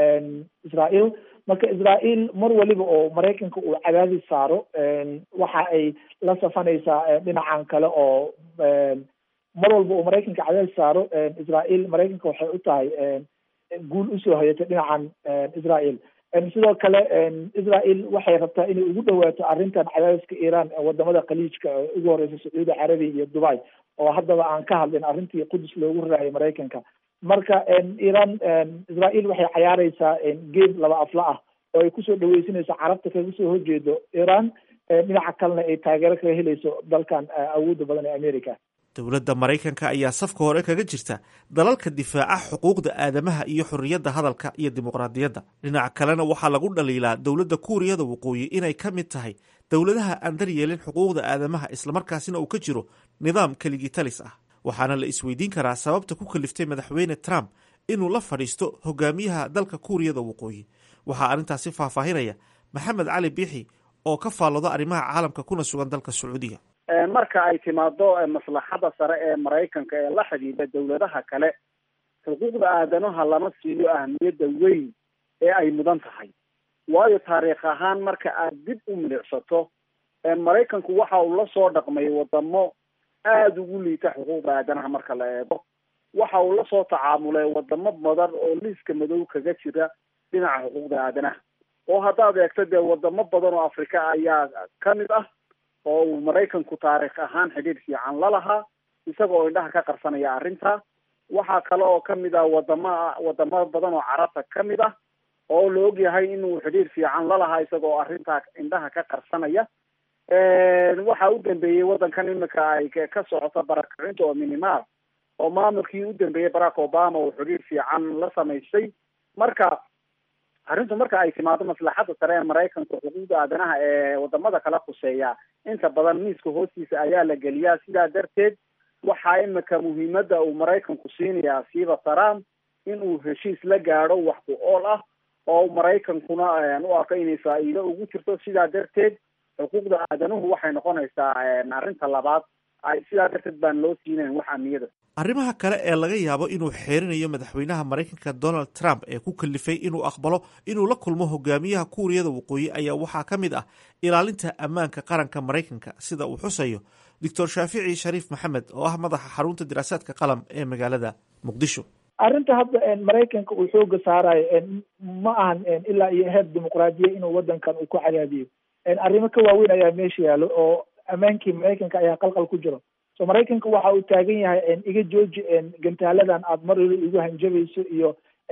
Speaker 4: israel marka israel mar waliba oo maraykanka uu cadaadis saaro waxa ay la safanaysaa dhinacan kale oo mar walba uu maraykanka cadaadis saaro israel maraykanka waxay u tahay guul usoo hayatay dhinacan israel sidoo kale israel waxay rabtaa inay ugu dhawaato arrintan cadaadiska iran wadamada khaliijka ugu horeysa sacuudi carabiya iyo dubai oo haddaba aan ka hadlin arrintii qudus loogu raraayay maraykanka marka iran israel waxay cayaareysaa geed laba afla ah oo ay kusoo dhaweysanayso carabta kaga soo horjeedo iran dhinaca kalena ay taageero kaga helayso dalkan awoodda badan ee america
Speaker 14: dowladda maraykanka ayaa safka hore kaga jirta dalalka difaaca xuquuqda aadamaha iyo xorriyadda hadalka iyo dimuqraadiyadda dhinaca kalena waxaa lagu dhaliilaa dowladda kuuriyada waqooyi inay ka mid tahay dowladaha aan daryeelin xuquuqda aadamaha islamarkaasina uu ka jiro nidaam keligii talis ah waxaana la isweydiin karaa sababta ku kaliftay madaxweyne trump inuu la fadhiisto hogaamiyaha dalka kuuriyada waqooyi waxaa arrintaasi faahfaahinaya maxamed cali biixi oo ka faalloda arrimaha caalamka kuna sugan dalka sacuudiga
Speaker 16: marka ay timaado maslaxada sare ee maraykanka ee la xidhiidha dowladaha kale xuquuqda aadamaha lama siiyo ahmiyadda weyn ee ay mudan tahay waayo taariikh ahaan marka aad dib u milicsato maraykanku waxa uu la soo dhaqmay wadamo aada ugu liita xuquuqda aadanaha marka la eego waxa uu la soo tacaamulay wadamo badan oo liiska madow kaga jira dhinaca xuquuqda aadanaha oo haddaad eegto dee wadamo badan oo afrika ayaa kamid ah oo uu maraykanku taariikh ahaan xidhiidh fiican la lahaa isaga oo indhaha ka qarsanaya arrinta waxaa kale oo kamid ah wadama wadamo badan oo carabta kamid ah oo la ogyahay inuu xidhiidh fiican la lahaa isaga oo arrintaa indhaha ka qarsanaya waxa u dambeeyey waddankan imika ay ka socoto barakacinta oo minimaal oo maamulkii u dambeeyey barack obama uu xidhiidh fiican la samaystay marka arrintu marka ay timaado maslaxadda sare ee maraykanka xuquuqda aadanaha ee wadamada kala khuseeya inta badan miiska hoostiisa ayaa la geliyaa sidaa darteed waxaa imika muhiimadda uu maraykanku siinayaa siiba trump in uu heshiis la gaadho wax ku ool ah oo maraykankuna u arko inay faa'iido ugu jirto sidaa darteed xuquuqda aadanuhu waxay noqonaysaa arrinta labaad sidaa darteed baan loo siinayn wax amniyada
Speaker 14: arrimaha kale ee laga yaabo inuu xeerinayo madaxweynaha maraykanka donald trump ee ku kalifay inuu aqbalo inuu la kulmo hogaamiyaha kuuriyada waqooyi ayaa waxaa ka mid ah ilaalinta ammaanka qaranka maraykanka sida uu xusayo doctor shaafici shariif maxamed oo ah madaxa xarunta diraasaadka qalam ee magaalada muqdisho
Speaker 4: arrinta hadda maraykanka uu xooga saarayo ma ahan ilaa iyo heer dimuqraadiya inuu wadankan uu ku cadaadiyo arrimo ka waaweyn ayaa meesha yaalo oo ammaankii maraykanka ayaa qalqal ku jiro so maraykanka waxa uu taagan yahay iga jooji gantaaladan aad mar wali igu hanjabayso iyo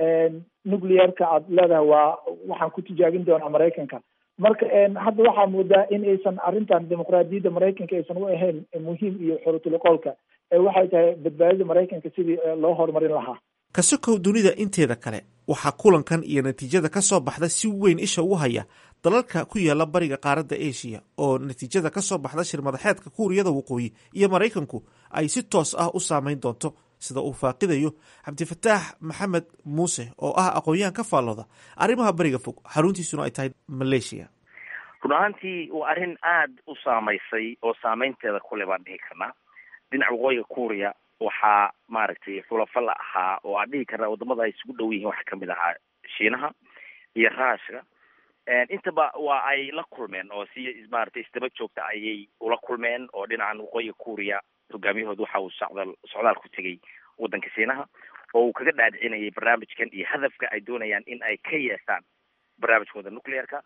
Speaker 4: nuclearka aad leedahay waa waxaan ku tijaabin doonaa maraykanka marka hadda waxaa moodaa in aysan arrintan dimuqraadiyadda maraykanka aysan u ahayn muhiim iyo xorotulqoolka waxay tahay badbaadada maraykanka sidii loo horumarin lahaa
Speaker 14: kasokow dunida inteeda kale waxaa kulankan iyo natiijada ka soo baxda si weyn isha ugu haya dalalka ku yaala bariga qaaradda eshiya oo natiijada ka soo baxda shir madaxeedka kuuriyada waqooyi iyo maraykanku ay si toos ah u saameyn doonto sida uu faaqidayo cabdifataax maxamed muuse oo ah aqoon-yahan ka faallooda arrimaha bariga fog xaruntiisuna ay tahay maleeshiya
Speaker 15: run ahaantii waa arrin aada u saamaysay oo saameynteeda kule baan dhihi karnaa dhinaca waqooyiga kuuriya waxaa maaragtay xulafo la ahaa oo aan dhihi karnaa wadamada ay isugu dhow yihiin waxaa kamid ahaa shiinaha iyo raashka intaba waa ay la kulmeen oo si maaragtay isdaba joogta ayay ula kulmeen oo dhinacan waqooyiga kuuriya hogaamiyahooda waxa uu socdaal socdaal ku tegay waddanka shiinaha oo uu kaga dhaadhicinayay barnaamijkan iyo hadafka ay doonayaan in ay ka yeeshaan barnaamijkooda nuclearka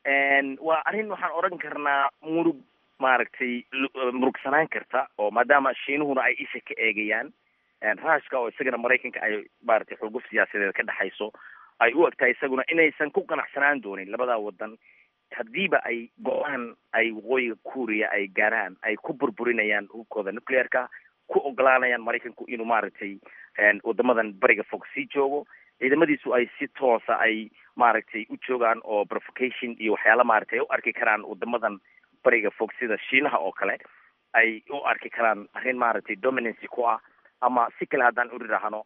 Speaker 15: waa arrin waxaan odhan karnaa murug maaragtay murugsanaan karta oo maadaama shiinuhuna ay isha ka eegayaan raashka oo isagana maraykanka ay maaragtay xulguf siyaasadeed ka dhexayso ay u egtahay isaguna inaysan ku qanacsanaan doonin labada wadan haddiiba ay go-aan ay waqooyiga kuuriya ay gaaraan ay ku burburinayaan hubkooda nuclearka ku ogolaanayaan maraykanku inuu maaragtay wadamadan bariga fog sii joogo ciidamadiisu ay si toosa ay maaragtay u joogaan oo provocation iyo waxyaala maaragtay ay u arki karaan wadamadan bariga fog sida shiinaha oo kale ay u arki karaan arrin maaragtay dominancy ku ah ama si kale haddaan uri rahno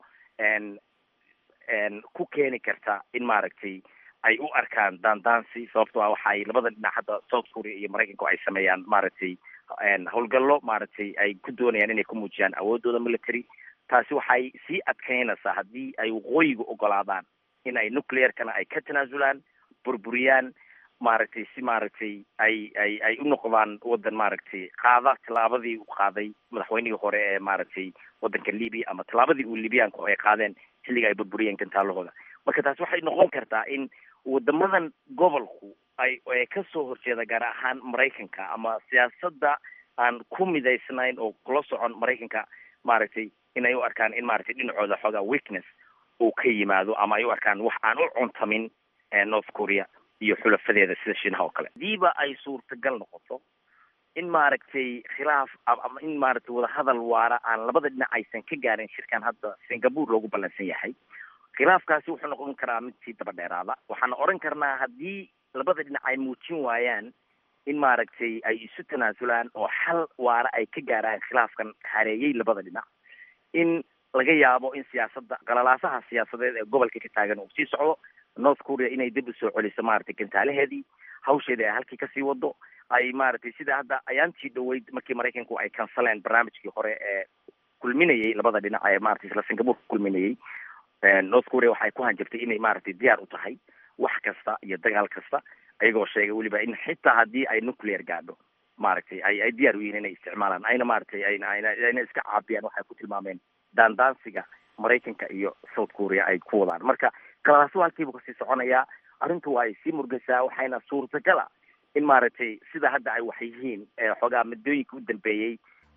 Speaker 15: ku keeni karta in maaragtay ay u arkaan daandaansi sababto ah waxaay labada dhinac hadda south korea iyo maraykanku ay sameeyaan maaragtay howlgallo maaragtay ay ku doonayaan inay ku muujiyaan awoodooda military taasi waxay sii adkeynaysaa haddii ay waqooyiga ogolaadaan in ay nuclearkana ay ka tanaasulaan burburiyaan maaragtay si maaragtay ay ay ay u noqdaan waddan maaragtay qaada tallaabadii uu qaaday madaxweynihii hore ee maaragtay waddanka libya ama tallaabadii uu libyaanku ay qaadeen xilliga ay burburiyeen gantaalahooda marka taasi waxay noqon kartaa in wadamadan gobolku ay ay kasoo horjeeda gaar ahaan maraykanka ama siyaasadda aan ku midaysnayn oo kula socon maraykanka maaragtay in ay u arkaan in maaragtay dhinacooda xoogaa weakness uu ka yimaado ama ay u arkaan wax aan u cuntamin north korea iyo xulafadeeda sida shiinaha oo kale hadiiba ay suurtagal noqoto in maaragtay khilaaf ama in maaragtay wadahadal waara aan labada dhinac aysan ka gaarin shirkan hadda singapore loogu ballansan yahay khilaafkaasi wuxuu noqon karaa mid sii daba dheeraada waxaana oran karnaa haddii labada dhinac ay muujin waayaan in maaragtay ay isu tanaasulaan oo xal waara ay ka gaaraan khilaafkan hareeyey labada dhinac in laga yaabo in siyaasadda qalalaasaha siyaasadeed ee gobolka ka taagan uu sii socdo north korea inay dib u soo celiso maaragtay gantaalaheedii hawsheedii ay halkii kasii wado ay maaragtay sida hadda ayaantii dhaweyd markii maraykanku ay kansaleen barnaamijkii hore ee kulminayay labada dhinac ee maratay isla singapore ku kulminayay north korea waxay ku hanjabtay inay maaragtay diyaar u tahay wax kasta iyo dagaal kasta ayagoo sheegay weliba in xitaa haddii ay nuclear gaadho maaragtay ay ay diyaar u yihiin inay isticmaalaan ayna maaragtay ayna ayna ayna iska caabiyaan waxay ku tilmaameen daandaansiga maraykanka iyo south korea ay ku wadaan marka kalaasu halkiibu kasii soconayaa arrintu waa ay sii murgaysaa waxayna suurtagala in maaragtay sida hadda ay wax yihiin xoogaa muddooyinka u dambeeyey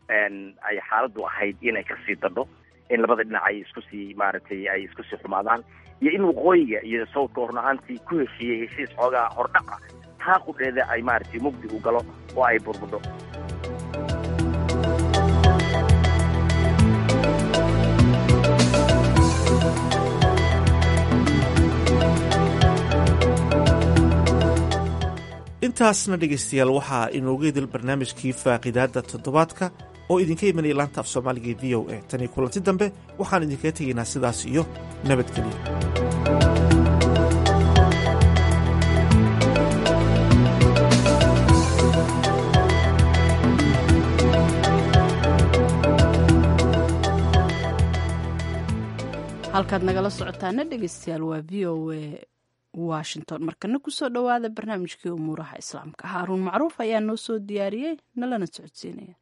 Speaker 15: ay xaaladdu ahayd inay kasii dadho in labada dhinac ay isku sii maaragtay ay isku sii xumaadaan iyo in waqooyiga iyo southka horna-aantii ku heshiiyey heshiis xoogaa hordhaqa taa qudheeda ay maaragtay mugdi u galo oo ay burbudho
Speaker 14: intaasna dhegaystayaal waxaa inooga idil barnaamijkii faaqidaadda toddobaadka oo idinka imanaya laanta af soomaaliga e v o a tan iyo kulanti dambe waxaan idinkaga tegaynaa sidaas iyo nabadgelyo
Speaker 1: halkaad nagala socotaana dhegeystayaal waa v o a washington markana kusoo dhowaada barnaamijkii umuuraha islaamka haaruun macruuf ayaa noo soo diyaariyey nalana socodsiinaya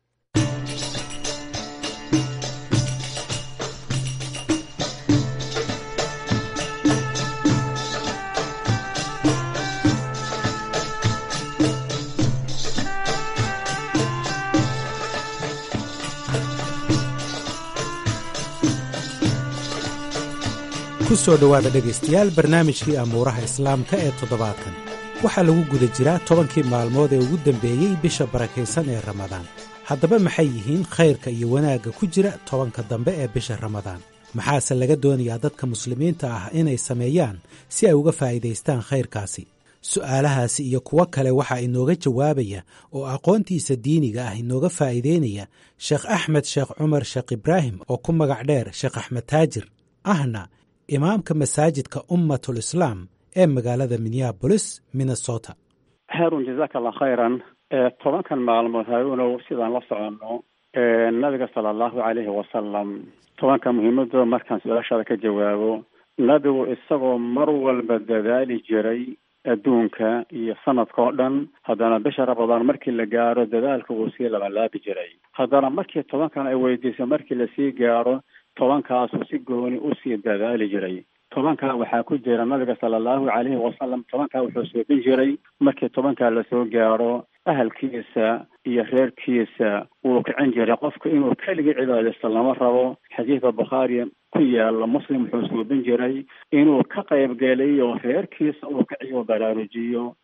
Speaker 17: kusoo dhowaada dhegaystayaal barnaamijkii amuuraha islaamka ee toddobaadkan waxaa lagu guda jiraa tobankii maalmood ee ugu dambeeyey bisha barakaysan ee ramadaan haddaba maxay yihiin khayrka iyo wanaagga ku jira tobanka dambe ee bisha ramadaan maxaase laga doonayaa dadka muslimiinta ah inay sameeyaan si ay uga faa'iidaystaan khayrkaasi su'aalahaasi iyo kuwo kale waxaa inooga jawaabaya oo aqoontiisa diiniga ah inooga faa'iideynaya sheekh axmed sheekh cumar sheekh ibraahim oo ku magac dheer sheekh axmed taajir ahna imaamka masaajidka ummatul islaam ee magaalada minneabolis minnesota
Speaker 18: haarun jazaaka allah khayran tobankan maalmood haaruunow sidaan la soconno nabiga sala allahu calayhi wasalam tobanka muhiimadooda markaan su-aashaada ka jawaabo nabigu isagoo mar walba dadaali jiray adduunka iyo sanadka oo dhan haddana bisha ramadaan markii la gaaro dadaalka wuu sii labalaabi jiray haddana markii tobankan ay weydiisay markii lasii gaaro tobankaasuu si gooni usii dadaali jiray tobankaa waxaa ku jira nabiga sala allahu calayhi wasalam tobankaa wuxuu suubin jiray markii tobankaa lasoo gaaro ahalkiisa iyo reerkiisa wuu kicin jiray qofka inuu keligii cibaadaysto lama rabo xadiidka bukhaari ku yaala muslim wuxuu suubin jiray inuu ka qaybgeliyo reerkiisa uu kiciyo baraarujiyo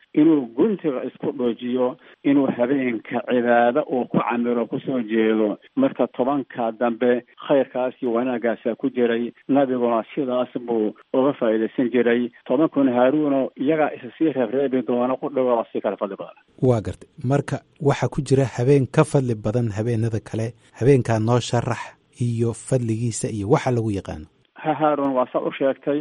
Speaker 18: inuu guntiga isku dhoojiyo inuu habeenka cibaado uu ku camiro kusoo jeedo marka tobanka dambe khayrkaas iyo wanaagaasa ku jiray nabiguna sidaas buu uga faa'iidaysan jiray tobankuna haaruuno iyagaa isa sii reebreebi doona qudhigooda si kala fadli badan
Speaker 17: waa gartay marka waxaa ku jira habeen ka fadli badan habeenada kale habeenkaa noo sharax iyo fadligiisa iyo waxa lagu yaqaano
Speaker 18: ha haarun waa saa u sheegtay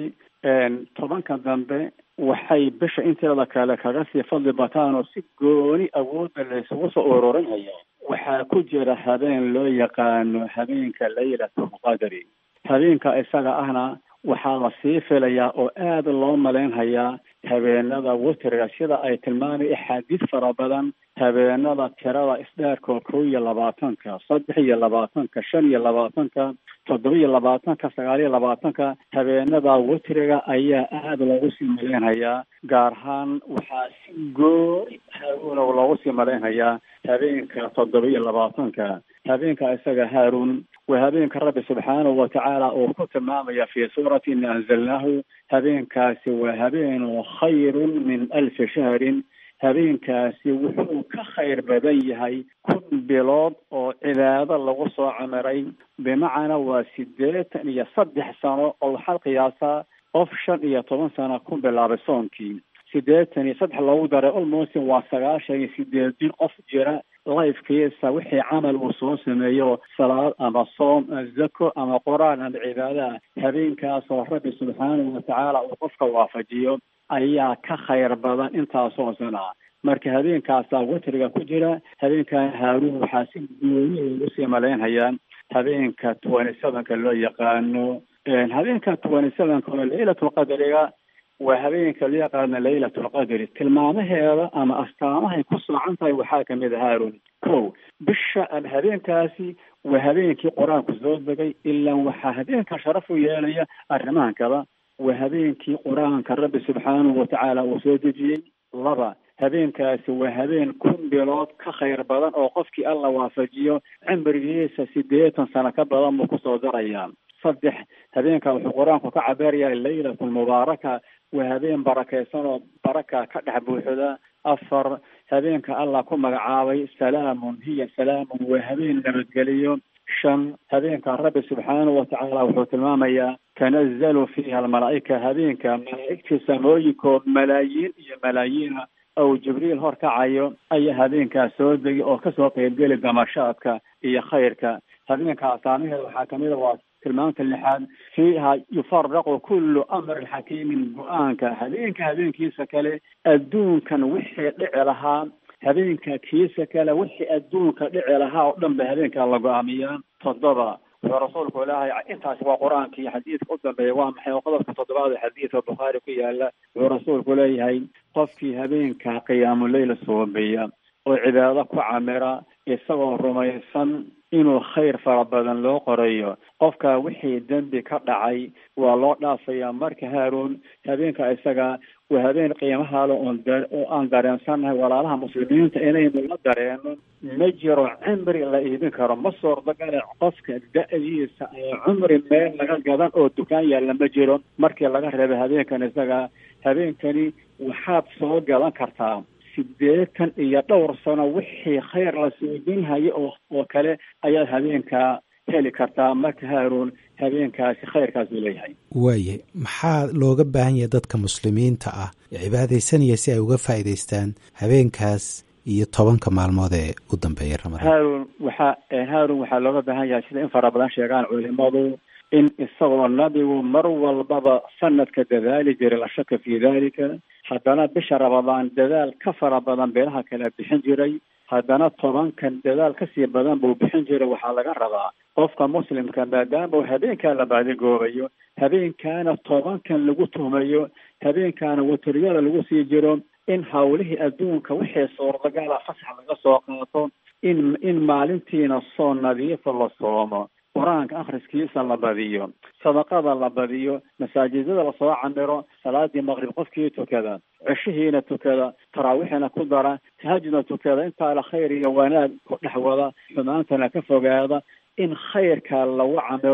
Speaker 18: tobanka dambe waxay bisha inteeda kale kaga sii fadli bataan oo si gooni awoodda laysugu soo ururinaya waxaa ku jira habeen loo yaqaano habeenka laylatulqadri habeenka isaga ahna waxaa la sii filayaa oo aada loo malaynhayaa habeenada witriga sida ay tilmaamay axaadiis fara badan habeenada tirada isdheerkoo kow iyo labaatanka saddex iyo labaatanka shan iyo labaatanka toddoba iyo labaatanka sagaal iyo labaatanka habeenada witriga ayaa aada loogu sii malaynhayaa gaar ahaan waxaa si gooni haaruunow loogu sii malaynhayaa habeenka toddoba iyo labaatanka habeenka isaga haaruun waa habeenka rabbi subxaanahu watacaala uu ku tilmaamaya fii suurati ina anzalnaahu habeenkaasi waa habeenoo khayrun min alfi shahrin habeenkaasi wuxuu ka khayr badan yahay kun bilood oo cibaado lagu soo camiray bimacnaa waa siddeetan iyo saddex sano oo waxaad qiyaasaa qof shan iyo toban sano ku bilaabay soonkii siddeetan iyo saddex loogu daray almost waa sagaashan iyo sideedin qof jira lifekiisa wixii camal uu soo sameeyo salaad ama soom zako ama qur-aan ama cibaadaha habeenkaasoo rabbi subxaanahu watacaala uu qofka waafajiyo ayaa ka khayr badan intaasoo sana marka habeenkaasaa witriga ku jira habeenkan haaruun waxaa si gooni loogu sii malaynhayaa habeenka twenty sevenka loo yaqaano habeenka twenty sevenka oo laylatulqadriga waa habeenka loo yaqaano laylatulqadri tilmaamaheeda ama astaamahay ku soocan tahay waxaa kamid a haarun ko bisha ama habeenkaasi waa habeenkii qur-aanku soo degay ilaa waxaa habeenka sharaf u yeelaya arrimahan kala waa habeenkii qur-aanka rabbi subxaanahu watacaala uu soo dejiyey laba habeenkaasi waa habeen kun bilood ka khayr badan oo qofkii alla waafajiyo cimrigiisa siddeetan sano ka badan buu kusoo darayaa saddex habeenka wuxuu qur-aanku ka cabeerayaa laylatulmubaaraka waa habeen barakaysan oo baraka ka dhex buuxda afar habeenka allah ku magacaabay salaamun hiya salaamun waa habeen nabadgeliyo shan habeenka rabbi subxaanahu watacaala wuxuu tilmaamayaa tanazalu fiiha almalaa'ika habeenka malaa'igtii samooyinkoo malaayiin iyo malaayiina ou jibriil hor kacayo ayaa habeenkaas soo degi oo kasoo qeybgeli damashaadka iyo khayrka habeenka asaamaheeda waxaa kamid a waa tilmaamta lixaad fiiha yufaraqu kullu amrin xakiimin go-aanka habeenka habeenkiisa kale adduunkan wixii dhici lahaa habeenka kiisa kale wixii adduunka dhici lahaa oo dhan ba habeenkaa la go-aamiyaa toddoba wuxuu rasuulku ilaahay intaasi waa qur-aanka iyo xadiidka u dambeeya waa maxay oo qodobka toddobaad ee xadiidka bukhaari ku yaala wuxuu rasuulku leeyahay qofkii habeenka qiyaamuleyla soobeeya oo cibaado ku camira isagoo rumaysan inuu khayr fara badan loo qorayo qofka wixii dembi ka dhacay waa loo dhaafayaa marka haaruun habeenka isaga waa habeen qiimahaale oon oo aan dareensannahay walaalaha muslimiinta inaynu la dareeno ma jiro cimri la iibin karo ma suurtagale qofka da-diisa ee cumri meel laga gadan oo dukaan yaalla ma jiro markii laga reebay habeenkan isaga habeenkani waxaad soo gadan kartaa sideetan iyo dhowr sano wixii khayr la suudinhaya oo oo kale ayaad habeenkaa heli kartaa marka haaruun habeenkaasi khayrkaas uu leeyahay
Speaker 17: waayahay maxaa looga baahan yahay dadka muslimiinta ah ee cibaadaysanaya si ay uga faa'iidaystaan habeenkaas iyo tobanka maalmood ee u dambeeya ramadaan
Speaker 18: haaruun waxaa haaruun waxaa looga baahan yahay sida in fara badan sheegaan culimadu in isagoo nabigu mar walbaba sanadka dadaali jiray la shaka fii dalika haddana bisha ramadaan dadaal ka fara badan beelaha kale bixin jiray haddana tobankan dadaal kasii badan buu bixin jiray waxaa laga rabaa qofka muslimka maadaama uu habeenkaa la baadigoobayo habeenkaana tobankan lagu tuhmayo habeenkaana watariyada lagu sii jiro in hawlihii adduunka wixii suurtagala fasax laga soo qaato in in maalintiina soo nadiifa la soomo qur-aanka akhriskiisa la badiyo sadaqada la badiyo masaajidada lasoo camiro salaadii maqrib qofkii tukada ceshihiina tukada taraawiixina ku dara tahajudna tukada intaa la khayr iyo wanaag ku dhex wada xumaantana ka fogaada in khayrka lagu camiro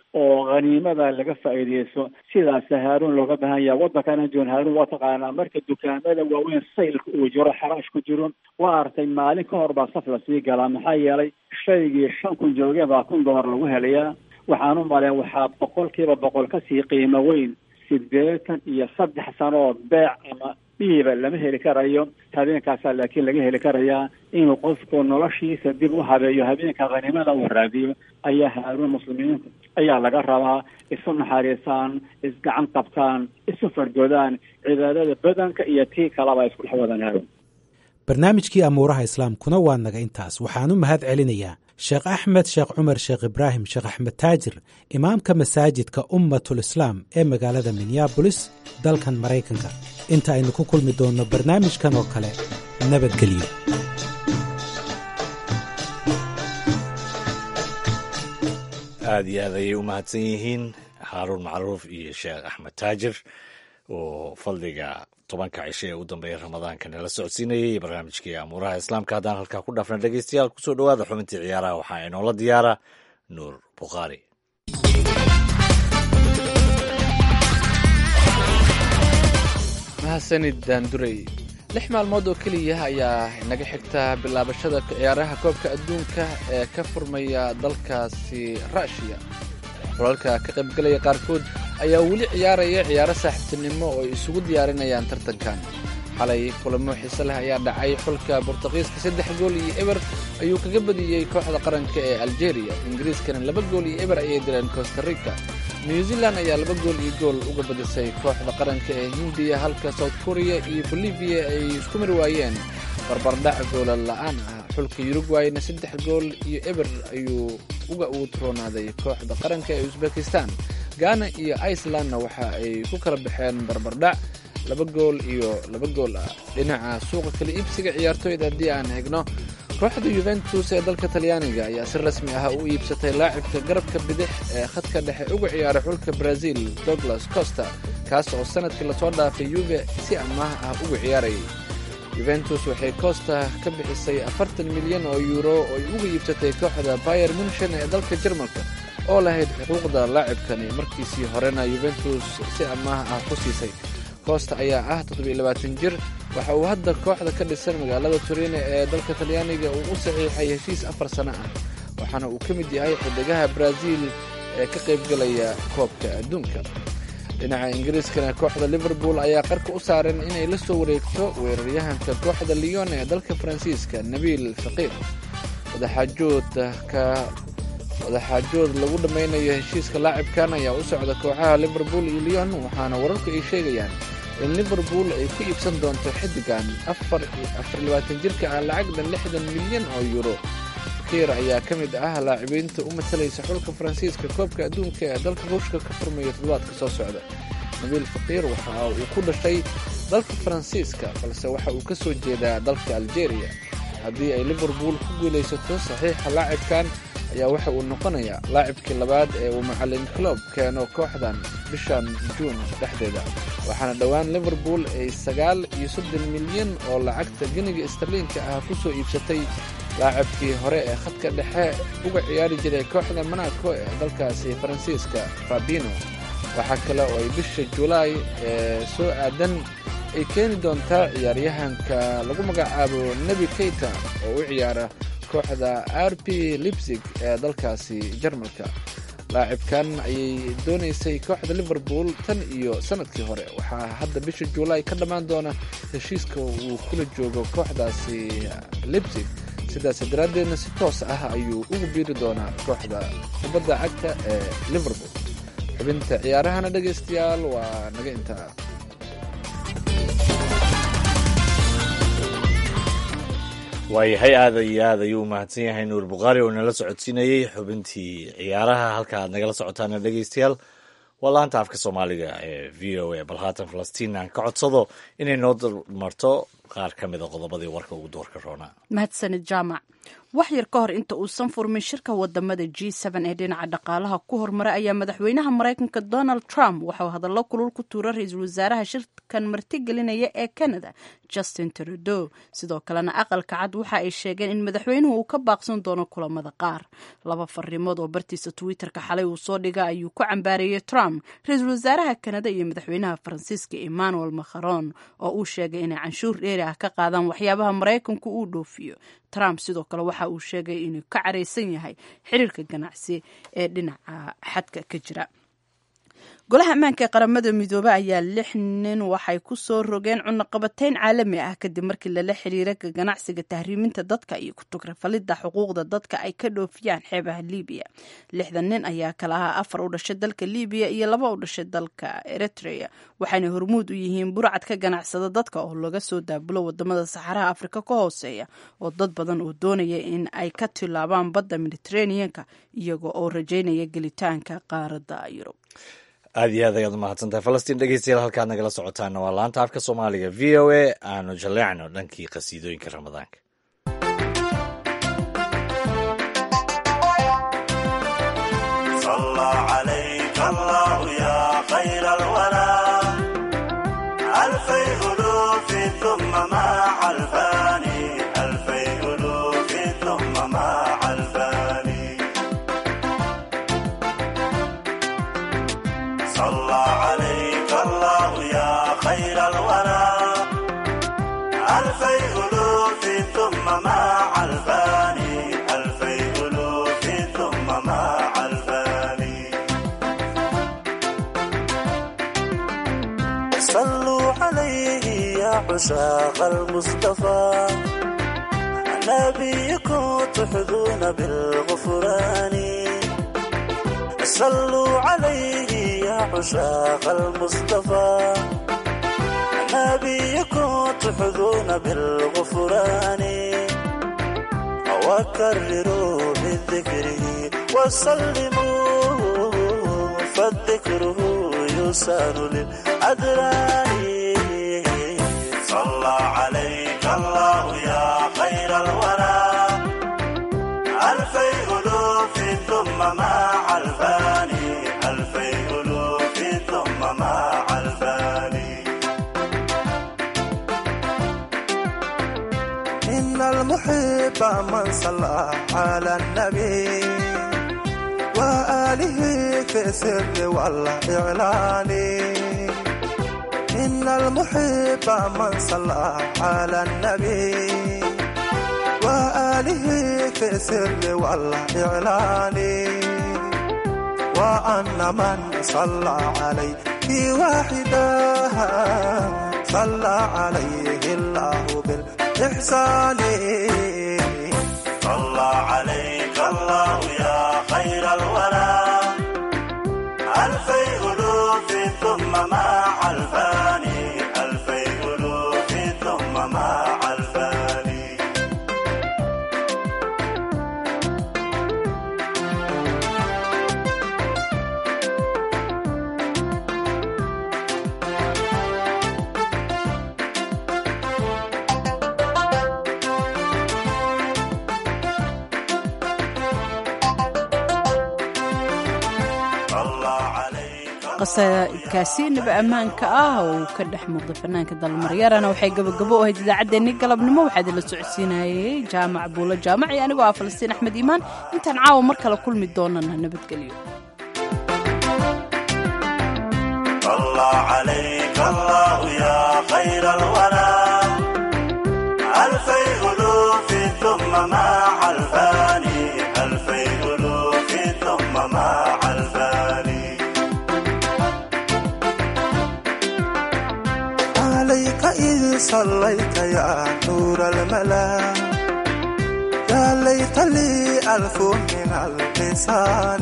Speaker 18: oo khaniimada laga faa'iideysto sidaas haaruun looga baahan yahay waddankana joon haaruun waa taqaanaa marka dukaamada waaweyn saylka uu jiro xaraash ku jiro waa artay maalin ka hor baa saf lasii galaa maxaa yeelay shaygii shan kun joogeen baa kun dollar lagu helayaa waxaan u maleyn waxaa boqolkiiba boqol kasii qiimo weyn sideetan iyo saddex sanood beec ama dhiiba lama heli karayo habeenkaasaa laakiin laga heli karayaa inuu qofku noloshiisa dib u habeeyo habeenka khaniimada uu raadiyo ayaa haaruun muslimiinta ayaa laga rabaa isu naxariisaan isgacan qabtaan isu fardgodaan cibaadada badanka iyo tii kalaba isku dhex wadaan haaruun
Speaker 17: barnaamijkii amuuraha islaamkuna waa naga intaas waxaan u mahad celinayaa sheekh axmed sheekh cumar sheekh ibraahim sheekh axmed taajir imaamka masaajidka ummatul islaam ee magaalada minneabolis dalkan maraykanka inta aynu ku kulmi doonno barnaamijkan oo kale nabadgelyo
Speaker 2: aada iyo aad ayay u mahadsan yihiin xaaruun macruuf iyo sheekh axmed taajir oo fadliga tobanka cisho ee u dambeeya ramadaanka nala socodsiinayay barnaamijkii amuuraha islaamka haddaan halkaa ku dhaafna dhegeystayaal kusoo dhowaada xubintii ciyaaraha waxaa inoola diyaara nuur bukhaari
Speaker 19: mahadsanid daandurey lix maalmood oo keliya ayaa inaga xigta bilaabashada ciyaaraha koobka adduunka ee ka furmaya dalkaasi ruushiya xulalka ka qaybgalaya qaarkood ayaa weli ciyaaraya ciyaaro saaxiibtinimo oo ay isugu diyaarinayaan tartankan xalay kulamo xiise leh ayaa dhacay xulka bortuqiiska saddex gool iyo eber ayuu kaga badiyey kooxda qaranka ee algeria ingiriiskana laba gool iyo eber ayay dileen costa rica new zealand ayaa laba gool iyo gool uga badisay kooxda qaranka ee hindiya halka south korea iyo bolivia ay isku mari waayeen barbardhac goola la'aan ah xulka yurugwayna saddex gool iyo eber ayuu uga uutroonaaday kooxda qaranka ee usbekistan ghana iyo icelandna waxa ay ku kala baxeen barbardhac laba gool iyo laba gool ah dhinaca suuqa kala iibsiga ciyaartooyda haddii aan hegno kooxda yuventus ee dalka talyaaniga ayaa si rasmi ah u iibsatay laacibka garabka bidix ee khadka dhexe uga ciyaaray xulka brazil douglas costa kaas oo sanadkii lasoo dhaafay yuve si amaah ah uga ciyaarayay yuventus waxay costa ka bixisay afartan milyan oo yuuro oo ay uga iibsatay kooxda bayer munshen ee dalka jarmalka oo lahayd xuquuqda laacibkani markiisii horena yuventus si amaah ah ku siisay costa ayaa ah toddobiilabaatan jir waxa uu hadda kooxda ka dhisan magaalada turine ee dalka talyaaniga uu u saxiixay heshiis afar sano ah waxaana uu ka mid yahay xidigaha brazil ee ka qaybgalaya koobka adduunka dhinaca ingiriiskana kooxda liverpool ayaa qarka u saaran inay la soo wareegto weeraryahanka kooxda leon ee dalka faransiiska nabiil faqiir wadaxaajoodka wadaxaajood lagu dhammaynayo heshiiska laacibkan ayaa u socda kooxaha liverpool iyo leon waxaana wararku ay sheegayaan in liverpool ay ku iibsan doonto xiddigan afarlabaatan jirka ah lacagdan lixdan milyan oo yuuro fakiir ayaa ka mid ah laacibiinta u matalaysa xulka faransiiska koobka adduunka ee dalka ruushka ka furmaya toddobaadka soo socda nabiil faqiir waxa uu ku dhashay dalka faransiiska balse waxa uu ka soo jeedaa dalka algeria haddii ay liverpool ku guulaysato saxiixa laacibkan ayaa waxa uu noqonayaa laacibkii labaad ee uu macalin clob keeno kooxdan bishan juun dhexdeeda waxaana dhowaan liverpool ay sagaal iyo soddon milyan oo lacagta geniga starliinka ah ku soo iibsatay laacibkii hore ee khadka dhexe uga ciyaari jiray kooxda monaco ee dalkaasi faransiiska fabino waxaa kale oo ay bisha julaay ee soo aadan ay keeni doontaa ciyaaryahanka lagu magacaabo nebi keita oo u ciyaara kooxda r p libsig ee dalkaasi jarmalka laacibkan ayay doonaysay kooxda liverpool tan iyo sanadkii hore waxaa hadda bisha juulaay ka dhammaan doona heshiiska uu kula joogo kooxdaasi libsig sidaas daraaddeedna si toos ah ayuu ugu biiri doonaa kooxda kubadda cagta ee liverpool xubinta ciyaarahana dhegaystayaal waa naga intaa
Speaker 2: waayahay aada iyo aad ayuu umahadsan yahay nuur bukhaari oo nala socodsiinayey xubintii ciyaaraha halka aad nagala socotaana dhegeystayaal waa laanta afka soomaaliga ee v o a bal haatan falastiin aan ka codsado inay noo marto qaar ka mida qodobadii warka ugu doorka roonaa
Speaker 1: mahadsanid jaamac wax yar ka hor inta uusan furmin shirka wadamada g ee dhinaca dhaqaalaha ku hormaray ayaa madaxweynaha maraykanka donald trump waxauu hadallo kulul ku tuura ra-iisul wasaaraha shirkan martigelinaya ee canada justin trudeau sidoo kalena aqalka cad waxa ay sheegeen in madaxweynuhu uu ka baaqsan doono kulamada qaar laba fariimood oo bartiisa twitterka xalay uu soo dhiga ayuu ku cambaareeyey trump ra-iisul wasaaraha canada iyo madaxweynaha faransiiska emmanuel macron oo uu sheegay inay canshuur dheeri ah ka qaadaan waxyaabaha maraykanku uu dhoofiyo trump sidoo kale waxa uu sheegay inuu ka caraysan yahay xiriirka ganacsi ee dhinaca xadka ka jira golaha ammaanka ee qaramada midoobe ayaa lix nin waxay ku soo rogeen cunaqabateyn caalami ah kadib markii lala xiriira ka ganacsiga tahriiminta dadka iyo kutugrafalidda xuquuqda dadka ay ka dhoofiyaan xeebaha libiya lixdan nin ayaa kala ahaa afar u dhashay dalka libiya iyo laba u dhashay dalka eritrea waxayna hormuud u yihiin burcad ka ganacsada dadka oo laga soo daabulo wadamada saxaraha afrika ka hooseeya oo dad badan oo doonaya in ay ka tilaabaan badda mediteraneanka iyaga oo rajaynaya gelitaanka qaaradda yurub
Speaker 2: aad iyo aad ayaad umahadsantahay falastiin dhegeystayaal halkaad nagala socotaana waa laanta afka soomaaliga v o a aanu jaleecno dhankii qasiidooyinka ramadaanka
Speaker 20: عشاق المصطفى نبيكم تحظون بالغفران صلوا عليه يا عشاق المصطفى نبيكم تحظون بالغفران وكرروا بذكره وسلموا فالذكره يسان للأدران صلى عليك الله يا خير الورى ألفي ألوف ثم مع الفاني ألفي ألوف ثم مع الفاني إن المحب من صلى على النبي وآله في السر والإعلان إن المحب من صلى على النبي وآله في السر والإعلان وأن من صلى عليه واحدا صلى عليه الله بالإحسان صلى عليك الله يا خير الورى ألفي ألوف ثم مع الفاني ألفي ألوف ثم مع الفاني
Speaker 1: qasaidkaasi naba ammaanka ah oo uu ka dhex muuqday fanaanka dalmaryarana waxay gabagabo u ahayd idaacaddeenni galabnimo waxaa idinla socodsiinayay jaamac buulo jaamac iyo anigoo ah falastiin axmed iimaan intaan caawa mar kale kulmi doonana nabadgelyo
Speaker 20: صليت يا نور الملا يا ليت لي ألف من اللسان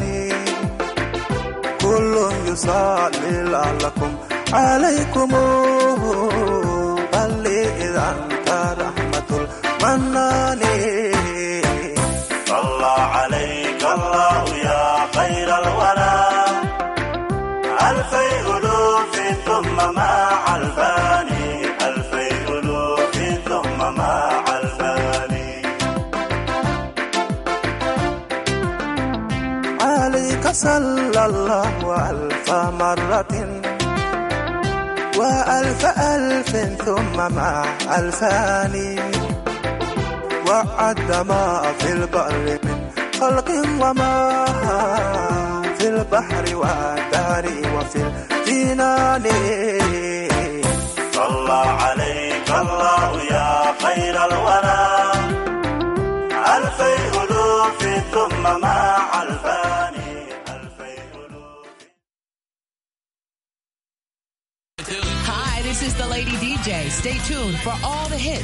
Speaker 20: كل يصلي لعلكم عليكم بل إذا أنت رحمة المنان صلى عليك الله يا خير الورى ألفي ألوف ثم مع الفاني ألفي ألوف
Speaker 21: فصلى الله ألف مرة وألف ألف ثم مع ألفان وعد ما في البر من خلق وما في البحر والدار وفي الجنان
Speaker 20: صلى عليك الله يا خير الورى ألفي ألوف ثم مع ألفان
Speaker 22: Hi, this is the Lady DJ. Stay tuned for all the hits